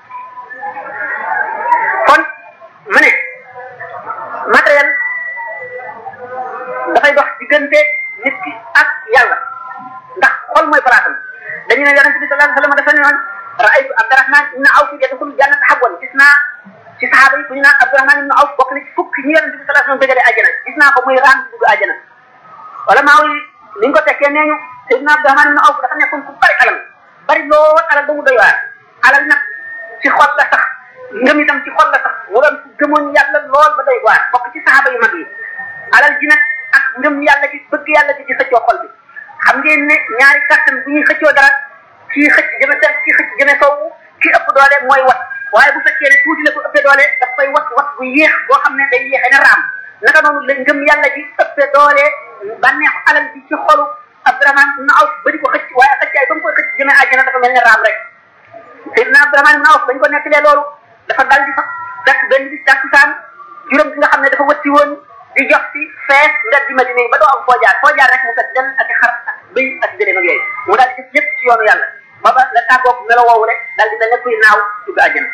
kon ma ne matériel dafay dox diggante nit ki ak yàlla ndax xol mooy palaasam dañu ne yonente bi sallallahu alayhi wa sallam dafa ne woon raaytu abdurahman ibn awf yadxulu jannata habwan gis naa ci saxaaba yi ku ñu naan abdurahman ibn awf bokk na ci fukk ñi yonente bi sallallahu alayhi wa sallam bëggale àjjana gis naa ko muy raam di dugg àjjana wala maa yi ni ñu ko tekkee nee ñu sayyidina abdurahman ibn awf dafa nekkoon ku bari alal bari lool alal ba mu doy waar alal nag ci xol la sax ngëm itam ci xol la sax mu doon gëmoon yàlla lool ba doy waar bokk ci saxaaba yu mag yi alal ji nag ak ngëm yàlla gi bëgg yàlla gi di xëccoo xol bi xam ngeen ne ñaari kàttan bu ñuy xëccoo dara kii xëcc jëme seen kii xëcc jëme sowwu kii ëpp doole mooy wat waaye bu fekkee ne tuuti la ko ëppee doole daf koy wat wat bu yéex boo xam ne day yéexee na raam naka noonu la ngëm yàlla gi ëppee doole bànneexu alal bi ci xolu Abdurahman ibn Awf ba di ko xëcc waaye xëccaay ba mu koy xëcc jëme àjjana dafa mel ne raam rek Seydina Abdurahman ibn Awf bañ ko nettalee loolu dafa dal di fa fekk benn bis tàkkusaan juróom bi nga xam ne dafa wëtti woon di jox ci fees mbedd di Madina yi ba doo am foo jaar foo jaar rek mu fekk del ak xar ak bëy ak gëléem ak yooyu mu daal di def lépp ci yoonu yàlla ba ba la tàggoog melo woowu rek daal di mel ne kuy naaw dugg àjjana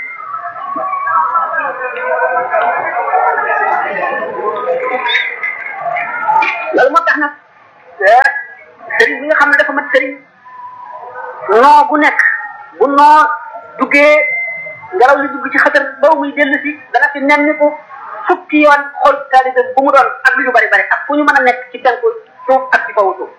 loolu moo tax nag sëriñ bi nga xam ne dafa mat sëriñ noo bu nekk bu noo duggee ngelaw li dugg ci xëtër ba muy dellu si dana fi nemmiku fukki yoon xool taalibe bu mu doon ak lu ñu bari bari ak fu ñu mën a nekk ci penku suuf ak ci kawu suuf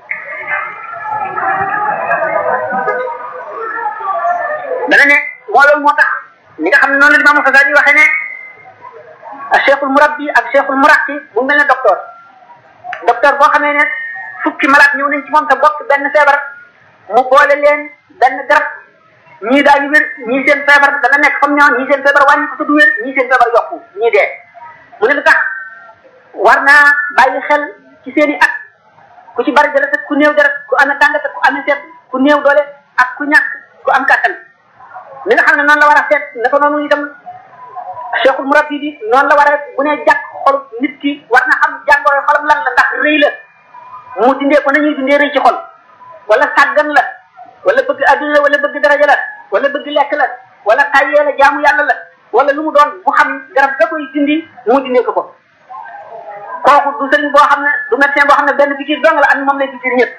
dana ne moo loolu moo tax li nga xam ne noonu la Imam Xasali waxee ne ak cheikhul murabbi ak cheikhul muraqi mu mel ne docteur docteur boo xamee ne fukki malade ñëw nañ ci moom te bokk benn feebar mu boole leen benn garab ñii daañu wér ñii seen feebar dana nekk comme ñoo ñii seen feebar wàññi ko te du wér ñii seen feebar yokku ñii dee mu ne lu tax war naa bàyyi xel ci seen i at ku ci bari dara ku néew dara ku amee tàngat ku amee seet ku néew doole ak ku ñàkk ku am kàttan li nga xam ne noonu la war a seet naka noonu itam cheikhul murabbi bi noonu la war a bu ne jàkk xol nit ki war na xam jàngoro xolam lan la ndax rëy la mu dindee ko nañuy dindee rëy ci xol wala sàggan la wala bëgg adduna la wala bëgg daraja la wala bëgg lekk la wala tayyee la jaamu yàlla la wala lu mu doon mu xam garab da koy dindi mu dindee ko ko kooku du sëriñ boo xam ne du médecin boo xam ne benn fikir dong la am moom lay fikir ñëpp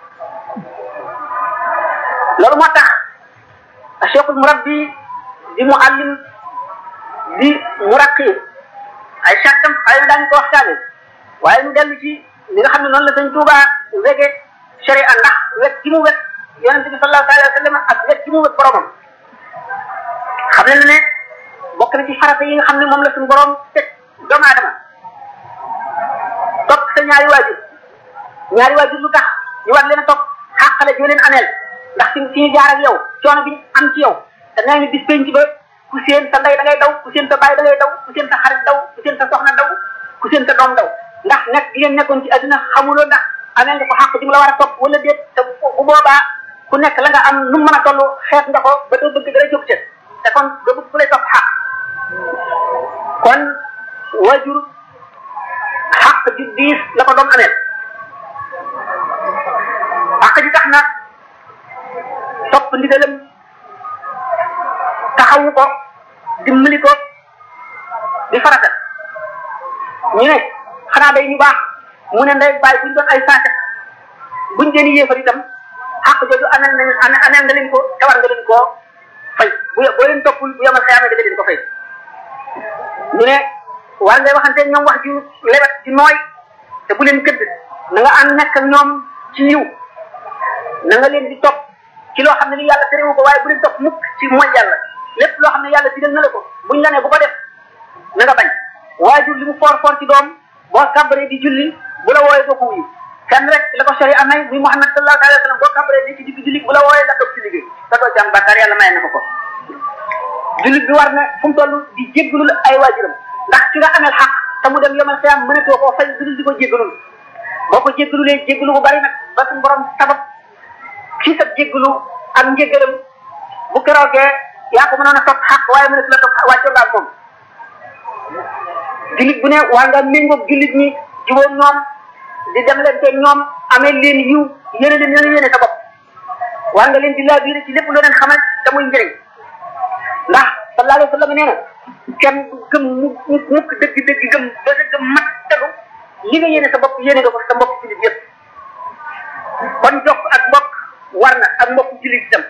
loolu moo tax cheikhul murabbi di muallim di muraqi ay sartam xëy na daañu ko waxtaane waaye mu dellu ci li nga xam ne noonu la sëñ Tuuba wege sharia ndax wet gi mu wet yonente bi sallallahu alayhi wa sallam ak wet gi mu wet boromam xam ne ne bokk na ci farata yi nga xam ne moom la suñu borom teg doomu aadama topp sa ñaari waajur ñaari waajur lu tax ñu war leen a topp xàqale joo leen ameel ndax fi fi ñu jaar ak yow coono bi ñu am ci yow te nee ñu bis penc ba ku seen sa ndey da ngay daw ku seen sa baay da ngay daw ku seen sa xarit daw ku seen sa soxna daw ku seen sa doom daw ndax nekk gi ngeen nekkoon ci àdduna xamuloo ndax amee nga ko xàq ji mu la war a topp wala déet te bu boobaa ku nekk la nga am nu mu mën a toll xeet nga ko ba doo bëgg dara jóg ca te kon doo bëgg ku lay topp xàq kon waajur xàq ji diis la ko doom amee xàq ji tax na topp ndigalam taxawu ko dimbali ko di farata ñu ne xanaa day ñu baax mu ne ndey bàyyi buñ doon ay saate buñ leen yéefar itam xàq jooju anel nañ anel nga leen ko tawar nga leen koo fay bu boo leen toppul bu yemal xëyaamee da nga leen ko fay ñu ne war ngay waxante ñoom wax ju lewet ju nooy te bu leen këdd na nga ànd nekk ak ñoom ci yiw na nga leen di topp ci loo xam ne li yàlla terewu ko waaye bu leen topp mukk ci mooy yàlla lépp loo xam ne yàlla digal na la ko buñ la ne bu ko def na nga bañ waajur li mu foor foor ci doom boo kàbbaree di julli bu la wooyee doo ko wuyu kenn rek la ko sori amay muy Muhammad sallallahu alayhi wa sallam boo kàbbaree di ci digg julli bu la wooyee nga toog ci liggéey te doo ci am bàkkaar yàlla may na ko ko jullit bi war na fu mu toll di jéggalul ay waajuram ndax ki nga amel xaq te mu dem yomal xiyam mënatoo koo fay dudul di ko jéggalul boo ko jéggalulee jéggalu bu bari nag ba suñu borom sabab ci sa jéggalu ak njéggalam bu keroogee yaa ko mënoon a topp xaq waaye mënatu la topp wàccoo nga ak moom jullit bu ne waa nga méngoog jullit ñi jubóom ñoom di dem leen te ñoom amee leen yiw yéene leen yéene yéene sa bopp waa nga leen di laabiire ci lépp loo leen xamal te muy njëriñ ndax sallallahu alayhi wa sallam nee na kenn du gëm mu mukk dëgg dëgg gëm ba sa gëm mat tegu li nga yéene sa bopp yéene nga ko sa mbokk jullit yëpp kon jokk ak mbokk war na ak mbokk jullit itam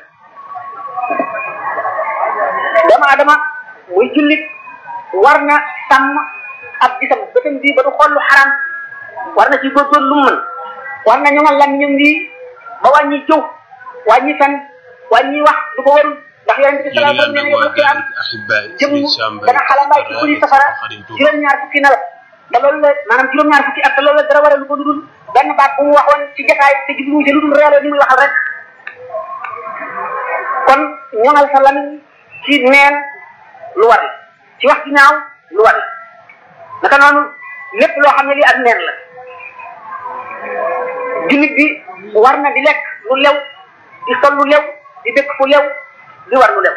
doomu adama muy jullit war na sàmm ab gisam bëtam bii ba du xool lu xaram war na ci góorgóorlu lu mu mën war na ñoŋal làmmiñam bii ba wàññi jëw wàññi fen wàññi wax du ko warul ndax yonente bi sallallahu alayhi wa sallam nee na yow xiyam jëm dana xalambaay ci kuli safara juróom-ñaar fukki nawet te loolu la maanaam juróom-ñaar fukki at te loolu la dara waral lu ko dudul benn baat bu mu waxoon ci jotaay te jubluwu ci lu dul reeloo ni muy waxal rek kon ñoŋal sa lamiñ ci neen lu war la ci wax ci ñaaw lu war la naka noonu lépp loo xam ne lii ak neen la jullit bi war na di lekk lu lew di sol lu lew di dëkk fu lew di war lu lew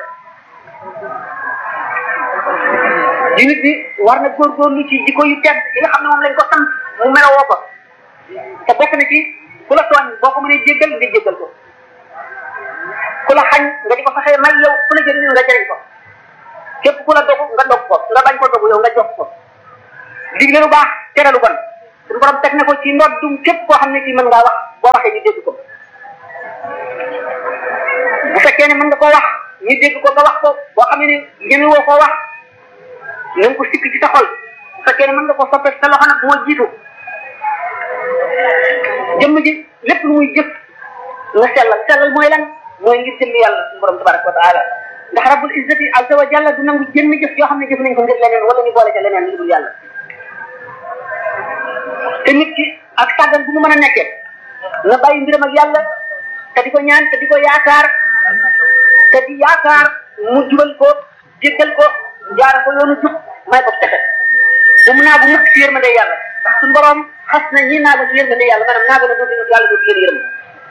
jullit bi war na góorgóorlu ci jikko yu tedd yi nga xam ne moom lañ ko sant mu melowoo ko te bokk na ci ku la tooñ boo ko mënee jéggal nga jéggal ko ku la xañ nga di ko fexee may yow ku la jëriñu nga jëriñ ko képp ku la dogu nga dog ko nga bañ ko dogu yow nga jox ko digle lu baax tere lu bon suñu borom teg na ko ci ndoddum képp koo xam ne kii mën ngaa wax boo waxee ñu dégg ko bu fekkee ne mën nga koo wax ñu dégg ko nga wax ko boo xam ne ñeme woo koo wax na nga ko sikk ci sa xol bu fekkee ne mën nga ko soppee sa loxo nag moo jiitu jëmm ji lépp lu muy jëf nga sellal sellal mooy lan mooy ngir jëmm yàlla suñu borom tabaraka wa taala ndax rabbul izzati azza wa jalla du nangu jëmm jëf yoo xam ne jëf nañ ko ngir leneen wala ñu boole ca leneen lu dul yàlla te nit ki ak tàggan bu mu mën a nekkee nga bàyyi mbiram ak yàlla te di ko ñaan te di ko yaakaar te di yaakaar mu jubal ko jéggal ko jaara ko yoonu jub may ko texe bu mu naagu mukk ci yërmande yàlla ndax suñu borom xas na ñi naagu ci yërmande yàlla maanaam naagu na dootu yàlla dootu leen yërëm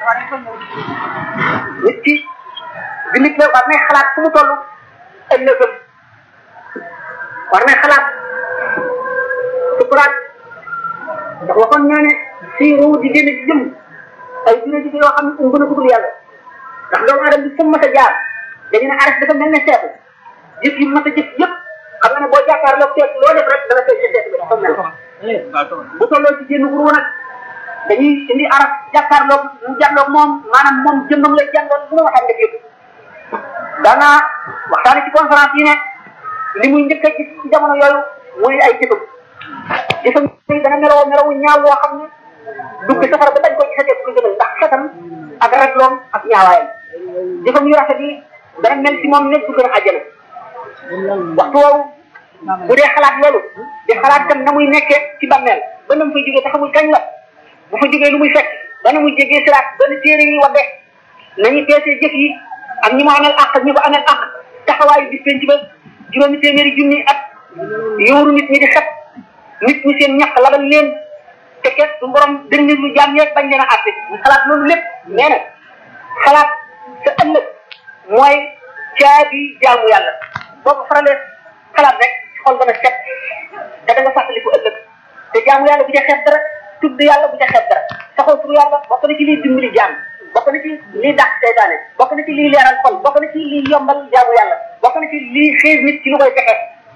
nit ki bi nit la war nay xalaat fu mu toll ëllëgëm war nay xalaat sukuraat ndax waxoon naa ne si ruu di génn ci jëm ay dina ji yoo xam ne um gën a dugul yàlla ndax doomu aadama bi fu mu mas a jaar dañu ne arrêté dafa mel ne seetu jëf yi mas a jëf yëpp xam nga ne boo jàkkaarloo seet loo def rek dana feeñ seetu bi dafa mel bu tolloo ci génn ruu nag dañuy indi arab jàkkaarloo mu jàlloog moom maanaam moom jëmmam lay jàngoon bu ma waxaan nga yëpp daanaa waxtaane ci conférence yi ne li muy njëkk a gis ci jamono yooyu muy ay jëfam jëfam yi dana meloo melowu ñaaw woo xam ne dugg safara ba dañ ko gisatee ko gënal ndax xetam ak ragloom ak ñaawaayam jëfam yu rafet yi dana mel ci moom nekk du gën a àjjana waxtu woowu bu dee xalaat loolu di xalaat tam na muy nekkee ci bàmmeel ba na mu fay jógee te xamul kañ la bu fa jógee lu muy fekk ba na muy jégee siraat ba na téere yi wadde nañu peesee jëf yi ak ñi mu amel àq ak ñi ko amel àq taxawaayu bis penc ba juróomi téeméeri junni at yóoru nit ñi di xet nit ñi seen ñax labal leen te ket su borom dënn lu jaam yeeg bañ leen a àtte ñu xalaat loolu lépp nee na xalaat sa ëllëg mooy caabi jaamu yàlla boo ko faralee xalaat rek xol dana set te da nga fàttaliku ëllëg te jaamu yàlla bu ca xeeb dara tudd yàlla bu ca xeeb dara taxaw tur yàlla bokk na ci liy dimbali jaam bokk na ci liy dàq seytaane bokk na ci liy leeral xol bokk na ci liy yombal jaamu yàlla bokk na ci liy xiir nit ci lu koy fexe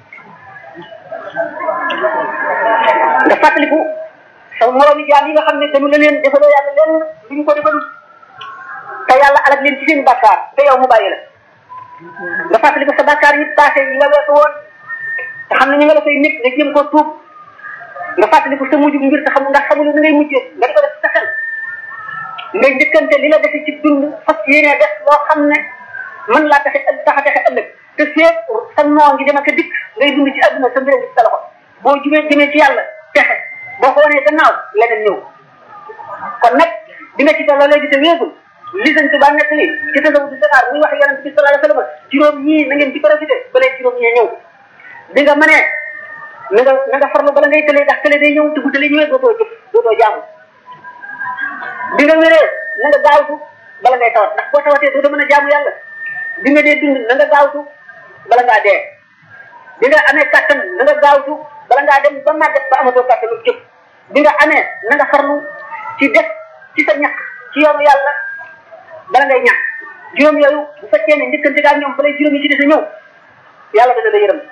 nga fàttaliku sa moroomi jaam yi nga xam ne dañu la leen defaloo yàlla leen duñ ko defalul te yàlla alal leen ci seen bàkkaar te yow mu bàyyi la nga fàttaliku sa bàkkaar yi passé yi nga weesu woon te xam ne ñu nga la fay nit nga jëm ko tuub nga fàttaliku sa mujj mbir te xamul ndax xamul na ngay mujjee nga di ko def sa xel ngay njëkkante li la defe ci dund fas yéene def loo xam ne mën laa taxe ëllëg tax a taxe ëllëg te seet sa noo ngi dem ak a dikk ngay dund ci àdduna sa mbir ci sa loxo boo jubee jëmee ci yàlla texe boo ko wanee gannaaw leneen ñëw kon nag di nga ci tolloo léegi te wéegul li sëñ Tuba nekk li ci tasawu di Dakar muy wax yonent bi sallallahu alayhi wasallam juróom ñii na ngeen ci profité ba léegi juróom ñii ñëw di nga mënee na nga na nga farlu bala ngay tëlee ndax tëlee day ñëw te bu tëlee ñëwee dootoo jëf dootoo jaamu bi nga wéree na nga gaawtu bala ngay tawat ndax boo tawatee dootoo mën a jaamu yàlla bi nga dee dund na nga gaawtu bala ngaa dee bi nga amee kàttan na nga gaawtu bala ngaa dem ba màgget ba amatoo kàttan lu jëf bi nga amee na nga farlu ci def ci sa ñàkk ci yoonu yàlla bala ngay ñàkk juróom yooyu bu fekkee ne njëkkante gaa ñoom balay juróom yi ci des a ñëw yàlla dana la yërëm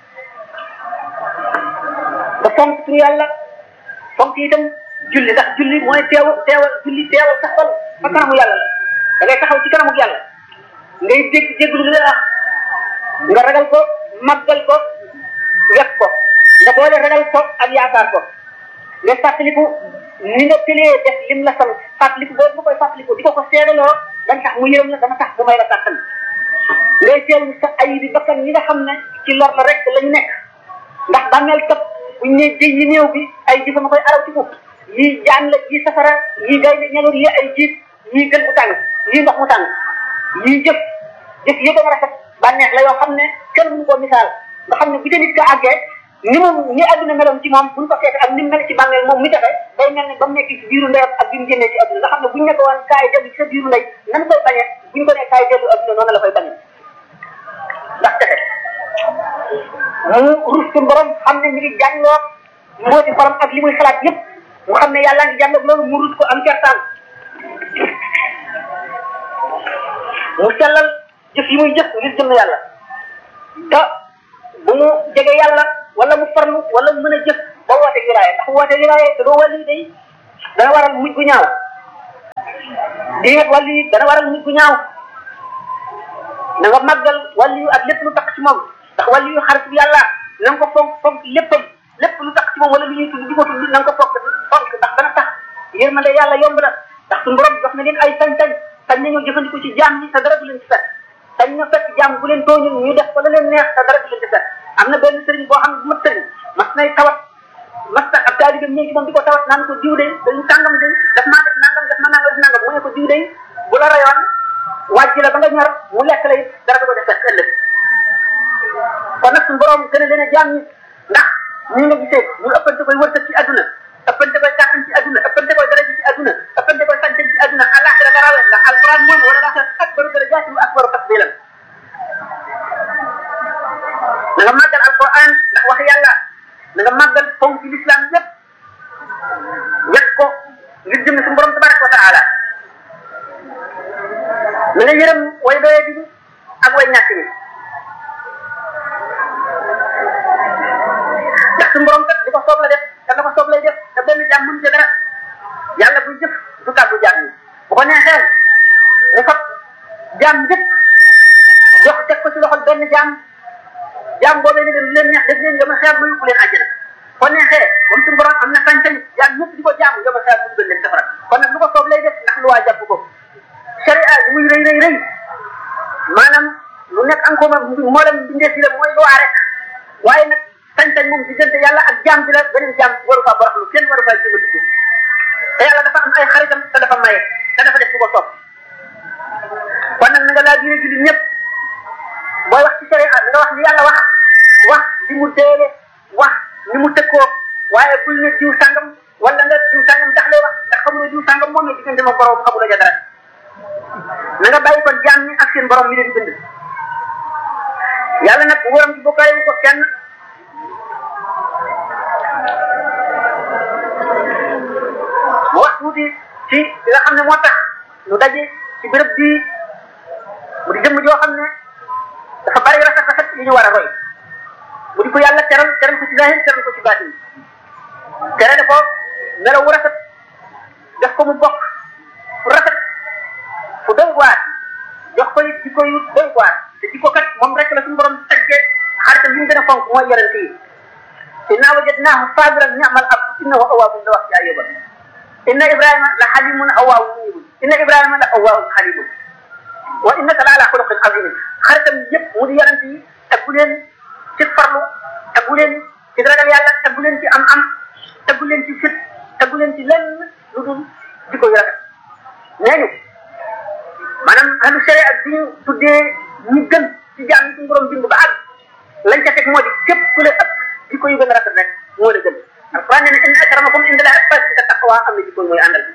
ba fonk tur yàlla fonk itam julli ndax julli mooy teew teewal julli teewal sax xol fa kanamu yàlla la da ngay taxaw ci kanamu yàlla ngay dégg dégg lu la wax nga ragal ko màggal ko wet ko nga boole ragal ko ak yaakaar ko nga fàttaliku ni nga tëlee def lim la sant fàttaliku boobu nga koy fàttaliku di ko ko seedaloo dana tax mu yërëm la dana tax mu may la kàttan ngay seetlu sa ay bi bakkan ñi nga xam ne ci lor la rek lañu nekk ndax bàmmeel kat buñ ne jëy yi néew bi ay jëfama koy araw ci ko yii jaan la yii safara yii gaynde ñaloor yii ay jiit yii gën mu tàng yii ndox mu tàng yii jëf jëf yi gën a rafet bànneex la yoo xam ne kenn mënu koo misaal nga xam ne bu ca nit ka àggee ni moom ni àdduna meloon ci moom buñ ko seete ak ni mu mel ci bàmmeel moom mi taxe day mel ne ba mu nekk ci biiru ndeyam ak bi mu génnee ci àdduna nga xam ne buñ nekk woon kaay dellu ci sa biiru ndey nan koy bañee buñ ko nee kaay dellu àdduna noonu la koy bañee ndax texe mu rus ci borom xam ne mi ngi jàngloo mbooti borom ak li muy xalaat yëpp mu xam ne yàlla ngi jàngloo loolu mu rus ko am kertaan mu sellal jëf yi muy jëf ngir jëm yàlla te bu mu jege yàlla wala mu farlu wala mu mën a jëf ba woote wilaaya ndax woote wilaaya te doo wàllu day dana waral mujj gu ñaaw diingat wàllu yi dana waral mujj gu ñaaw na nga màggal wàllu yu ak lépp lu tax ci moom ndax wàllu yu xarit bi yàlla na nga ko fonk fonk léppam lépp lu tax ci moom wala lu ñuy tudd di ko tudd na nga ko fonk fonk ndax dana tax yërmande yàlla yomb na ndax suñu borom jox na leen ay sañ-sañ sañ nañoo jëfandikoo ci jaam ñi te dara du leen ci fekk sañ na fekk jaam bu leen tooñul ñu def ko la leen neex te dara du leen ci fekk am na benn sëriñ boo xam ne bu ma sëriñ mas nay tawat mas na ab taalibe ñëw ci moom di ko tawat naan ko diw de dañu tàngam de daf maa def nangam def ma nangam def nangam mu ne ko diw de bu la rayoon wàjj la ba nga ñor mu lekk la it dara du ko def fekk ëllëg kon nag suñu borom gën a leen a jaam ñi ndax ñi nga gisee ñu ëppante koy wërsëg ci àdduna ëppante koy kàttan ci àdduna ëppante koy daraja ci àdduna ëppante koy sañ-sañ ci àdduna àllaaxira la rawee ndax alquran moom wala laaxira akbaru darajaati wa akbaru tafdilan na nga màggal alquran ndax wax yàlla na nga màggal fonk ci l'islam yépp wet ko ngir jëm suñu borom tabaraka wa taala na nga yërëm way doye di ak way ñàkk ñi ndax suñu borom kat di ko soob la def te la ko soob lay def te benn jaam mënu ci dara yàlla buy jëf du tàggu jaam ñi bu ko neexee mu fab jaam yëpp jox teg ko ci loxol benn jaam jaam boobee ne leen leen neex def leen yoma xeer ba yóbbu leen àjjana ko neexee moom suñu borom am na sañ-sañ jaam ñëpp di ko jaamu yoma xeer bu dugal leen safara kon nag lu ko soob lay def ndax lu waa jàpp ko sharia bi muy rëy rëy rëy maanaam lu nekk encore moo dem bindee si la mooy loi rek waaye nag sañ-sañ moom diggante yàlla ak jaam bi la beneen jaam waru faa baraxlu kenn waru faa jéem a dugg te yàlla dafa am ay xaritam te dafa maye te dafa def lu ko soob kon nag na nga laa biire jullit ñëpp booy wax ci sharia nga wax li yàlla wax wax li mu deele wax ni mu tëkkoo waaye bul ne diw sàngam wala nga diw sàngam tax lay wax ndax xamuloo diw sàngam moom ne diggante ma borom xamuloo ja dara na nga bàyyi kon jaam ñi ak seen borom mi leen bind yàlla nag wóoram ci bokkaale wu ko kenn mu wax tuuti ci li nga xam ne moo tax ñu daje ci béréb bii mu di jëmm joo xam ne dafa bari rafet rafet yi ñu war a roy mu di ko yàlla teral teral ko ci zahir teral ko ci baatin terale ko melaw wu rafet def ko mu bokk fu rafet fu doy waar jox ko it jikko yu doy waar te jikko kat moom rek la suñu borom tagge xaritam yi mu gën a fonk mooy yonente yi inna wajadnaahu sabiran ni'mal abd innahu awwaabun la wax ci ayuba inna ibrahima la xalimun awwaabun munibun inna ibrahima la awwaabun xalimun wa innaka la ala xuluqin azimin xaritam yëpp mu di yonente yi taggu leen ci farlu taggu leen ci ragal yàlla taggu leen ci am am taggu leen ci fit taggu leen ci lenn lu dul jikko yu rafet nee ñu maanaam ahlu sharia bi ñu tuddee ñi gën ci jaam yi suñu borom bind ba àgg lañ ca teg moo di képp ku la ëpp jikko yu gën a rafet rek moo la gën alquran nee na inna akramakum inda llahi atqakum taqwa am na jikko mooy àndal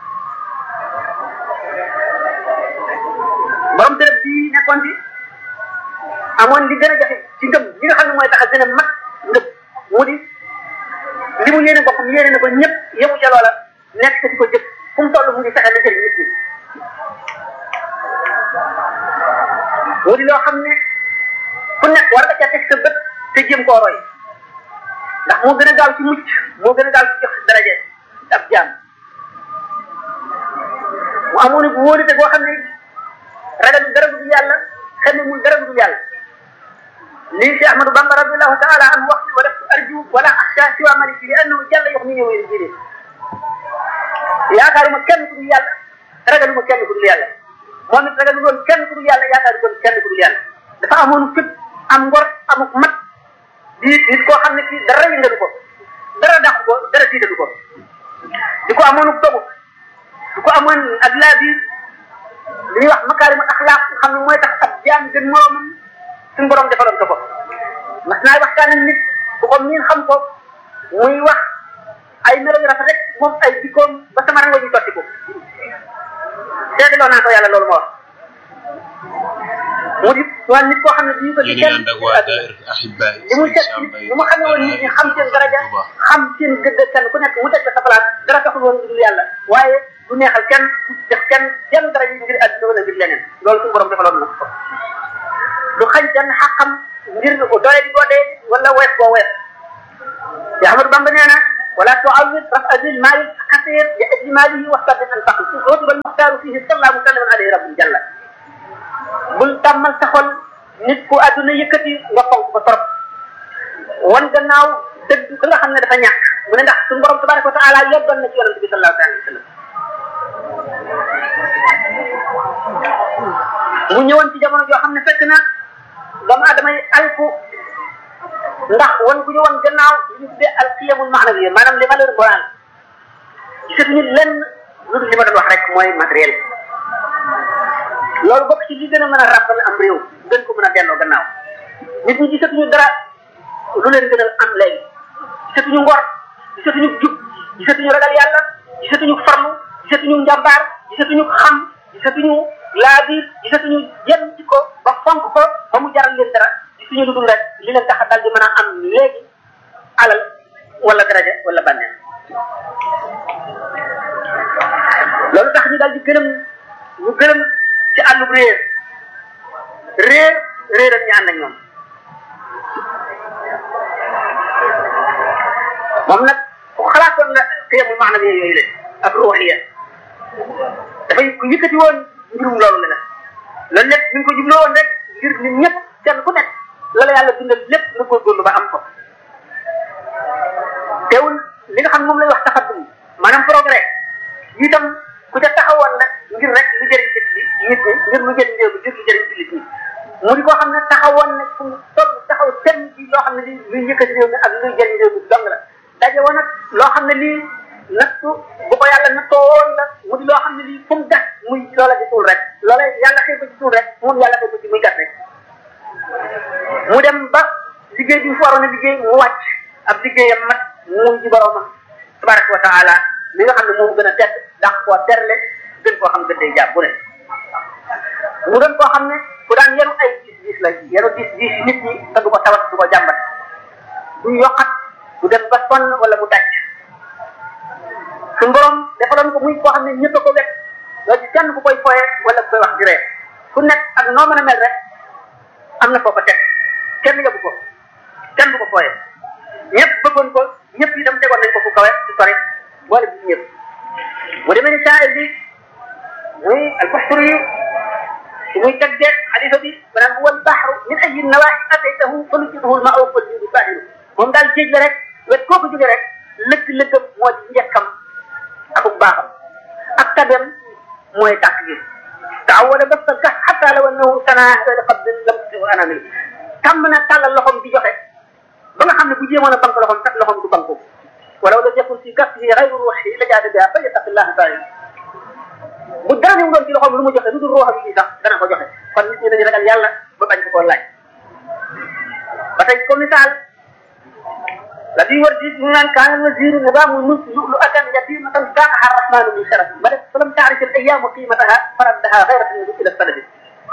borom dërëb bii nekkoon ci amoon li gën a jafe ci ngëm li nga xam ne mooy tax a gën a mat ngëm mu di li mu yéene boppam yéene na ko ñëpp yemu ca loola nekk te di ko jëf fu mu toll mu ngi fexe na jëriñ nit ñi mu di loo xam ne fu nekk war nga ca teg sa bët te jéem koo roy ndax moo gën a gaaw ci mucc moo gën a gaaw ci jox daraje ab jaam mu amoon bu wóolite boo xam ne ragal dara du yàlla xel ne muy dara du yàlla lii si Ahmadou Bamba radiallahu taala anhu wax wala arju wala axsha siwa maliki li annahu jalla yox ni ñëwee jide yaakaaruma kenn ku dul yàlla ragaluma kenn ku dul yàlla moom it ragal woon kenn ku dul yàlla yaakaar woon kenn ku dul yàlla dafa amoon fit am ngor amuk mat di nit koo xam ne kii dara yëngatu ko dara dàq ko dara tiitatu ko di ko amoon dogu di ko amoon ak laa biir li ñuy wax makaarimul axlaaq xam ne mooy tax ab jaam gën moroomam suñu borom defaloon ko ko mas naay waxtaan ak nit ku ko miin xam ko muy wax ay melo yu rafet rek moom ay jikkoom ba sama rango ñu sotti ko seetloo naa ko yàlla loolu ma wax mu di waa nit koo xam ne bii ko ci kenn li mu seet li mu xamee woon nit ñi xam seen daraja xam seen gëdd kenn ku nekk mu teg sa place dara taxul woon dul yàlla waaye du neexal kenn def kenn jenn daraja ngir àdduna wala ngir leneen loolu suñu borom defaloon na ko du xañ kenn xaqam ngir doole di boo dee wala wees boo wees ya Ahmadu Bamba nee na wala tuawid rafa zil maali xasir li ajli maalihi wastabit an faqi su utiba almuxtaaru fihi salla musalliman alayhi rabbul jalla bul tàmmal sa xol nit ku àdduna yëkkati nga fonk ko trop wan gannaaw dëgg ka nga xam ne dafa ñàkk mu ne ndax suñu borom tabaraka wa taala yeggal na ci yonente bi sallallahu alayhi wa sallam mu ñëwoon ci jamono joo xam ne fekk na doomu aadama yi alku ndax wan gu ñu wan gannaaw li ñu tuddee al qiyamul maanawiya maanaam les valeurs morales gisatuñu lenn lu dul li ma doon wax rek mooy matériel loolu bokk ci li gën a mën a ràbbal am réew gën ko mën a delloo gannaaw nit ñi gisatuñu dara lu leen gënal am léegi gisatuñu ngor gisatuñu jub gisatuñu ragal yàlla gisatuñu farlu gisatuñu njàmbaar gisatuñu xam gisatuñu laabiir gisatuñu yenn ci ko ba fonk ko ba mu jaral leen dara gisuñu lu dul rek li leen tax a dal di mën a am léegi alal wala daraja wala bànneel loolu tax ñu dal di gërëm ñu gërëm ci àllub réer réer réer ak ñu ànd ak ñoom moom nag ku xalaatoon na xiyamul maanaam yooyu la ak ruuxiya dafay ku yëkkati woon mbirum loolu la la loolu lépp mi ngi ko jubloo woon rek ngir nit ñëpp kenn ku nekk la la yàlla bindal lépp nga góorgóorlu ba am ko teewul li nga xam moom lay wax taxaddum maanaam progrès itam ku ca taxawoon nag ngir rek lu jëriñ nit ñi nit ñi ngir lu jëriñ réew mi ngir lu jëriñ jullit ñi mu di koo xam ne taxawoon nag fu mu toll taxaw tem ci loo xam ne li luy yëkkati réew mi ak luy jëriñ réew mi dong la daje woon nag loo xam ne lii nattu bu ko yàlla nattoo woon la mu di loo xam ne lii fu mu gas muy loola ci suul rek loola yàlla xëy ko ci suul rek moom yàlla xëy ko ci muy gas rek mu dem ba liggéey bi mu fi waroon a liggéey mu wàcc ab liggéeyam mat mu ci boromam tabaraka wa taala li nga xam ne moom gën a tedd dàq koo terle gën koo xam gën day jàpp bu ne mu doon koo xam ne ku daan yenu ay gis gis la yenu gis gis nit ñi te du ko tawat du ko jàmbat du yokkat du dem ba sonn wala mu daj suñu borom defaloon ko muy koo xam ne ñëpp a ko wet doo ci kenn ku koy foye wala ku koy wax di ree ku nekk ak noo mën a mel rek am na foo ko teg kenn yóbbu ko kenn du ko foye ñëpp bëggoon ko ñëpp itam tegoon nañ ko fu kawe ci sori boole bi ñëpp mu demee ni shaa'ir bi muy albuxturi yi su muy teggee xalifa bi maanaam huwa albahru min ayi nawaaxi ataytahu fa nujjiduhu lma'u wal jiidu baahiru moom daal géej la rek wet koo ko jógee rek lëkk-lëkkam moo di njëkkam akuk baaxam ak tabem mooy tàkk gi taawala bas ta gas xataa law annahu sanaa hada qabdin lam tusihu anamil tàmm na tàllal loxoom di joxe ba nga xam ne bu jéemoon a bank loxoom sax loxoom du banku walaw lam yakun fi kasbihi gayru ruuxi la jaada biha fa yattaqillaha taala bu dara ñëw doon ci loxoom lu mu joxe lu dul ruuxam yi sax dana ko joxe kon nit ñi dañu ragal yàlla ba bañ ko koo laaj ba tey comme misaal la di war di ñu naan kaana wasiru nizaamul mulk lu'lu'atan yatimatan saaqaha arrahmanu min sharaf ba def falam taarif al ayyamu qimataha faraddaha ghayratan ila sanadi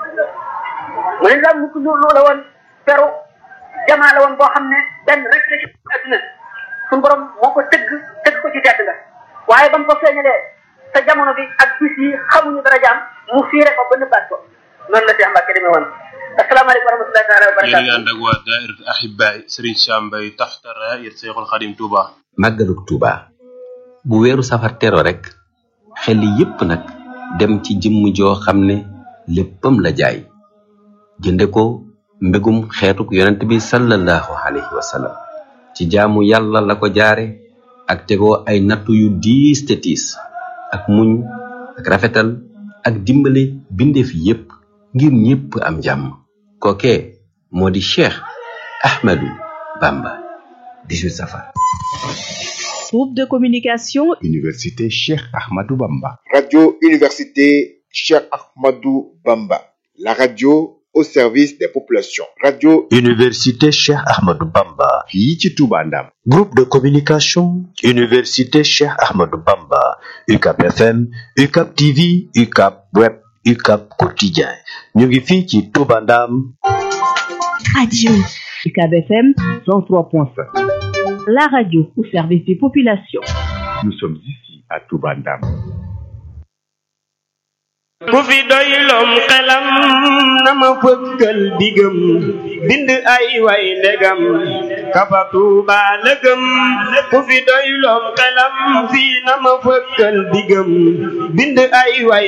mu ne nizaam mulk lu la woon peru jamaa la woon boo xam ne benn rek la ci adduna suñu borom moo ko tëgg tëgg ko ci tedd nga waaye ba mu ko feeñalee sa jamono bi ak bis yi xamuñu dara jaam mu fiire ko ba nëbbaat ko noonu la Cheikh Mbacke demee woon asalaamaaleykum wa rahmatullahi taala wa yéen a ngi barakatuh ànd ak waa daairatu ahibaay Serigne Sam Mbaye taxta raayat Seexul Xadim Touba. màggaluk Tuuba bu weeru safar tero rek xel yépp nag dem ci jëmm joo xam ne léppam la jaay jënde ko mbégum xeetuk yonent bi sallallahu alayhi wa sallam ci jaamu yàlla la ko jaare ak tegoo ay nattu yu diis te tiis ak muñ ak rafetal ak dimbale bindeef yépp ngir ñépp am jàmm kookee moo di Cheikh Ahmadou Bamba 18 safar Groupe de communication Université Cheikh Ahmadou Bamba. Radio Université Cheikh Ahmadou Bamba. La radio au service des populations. Radio Université Cheikh Ahmadou Bamba. fii ci Touba Ndam. Groupe de communication Université Cheikh Ahmadou Bamba. UCAP FM, UCAP TV, UCAP Web, UCAP Quotidien. ñu ngi fii ci Touba Ndam. Radio UCAB FM 103.5. La radio au service des populations. Nous sommes ici à Touba Ndam. ku fi doyloom xelam na ma fëkkal digam bind ay way ndegam kafa tuuba lëgëm ku fi doyloom xelam fii na ma fëkkal digam bind ay way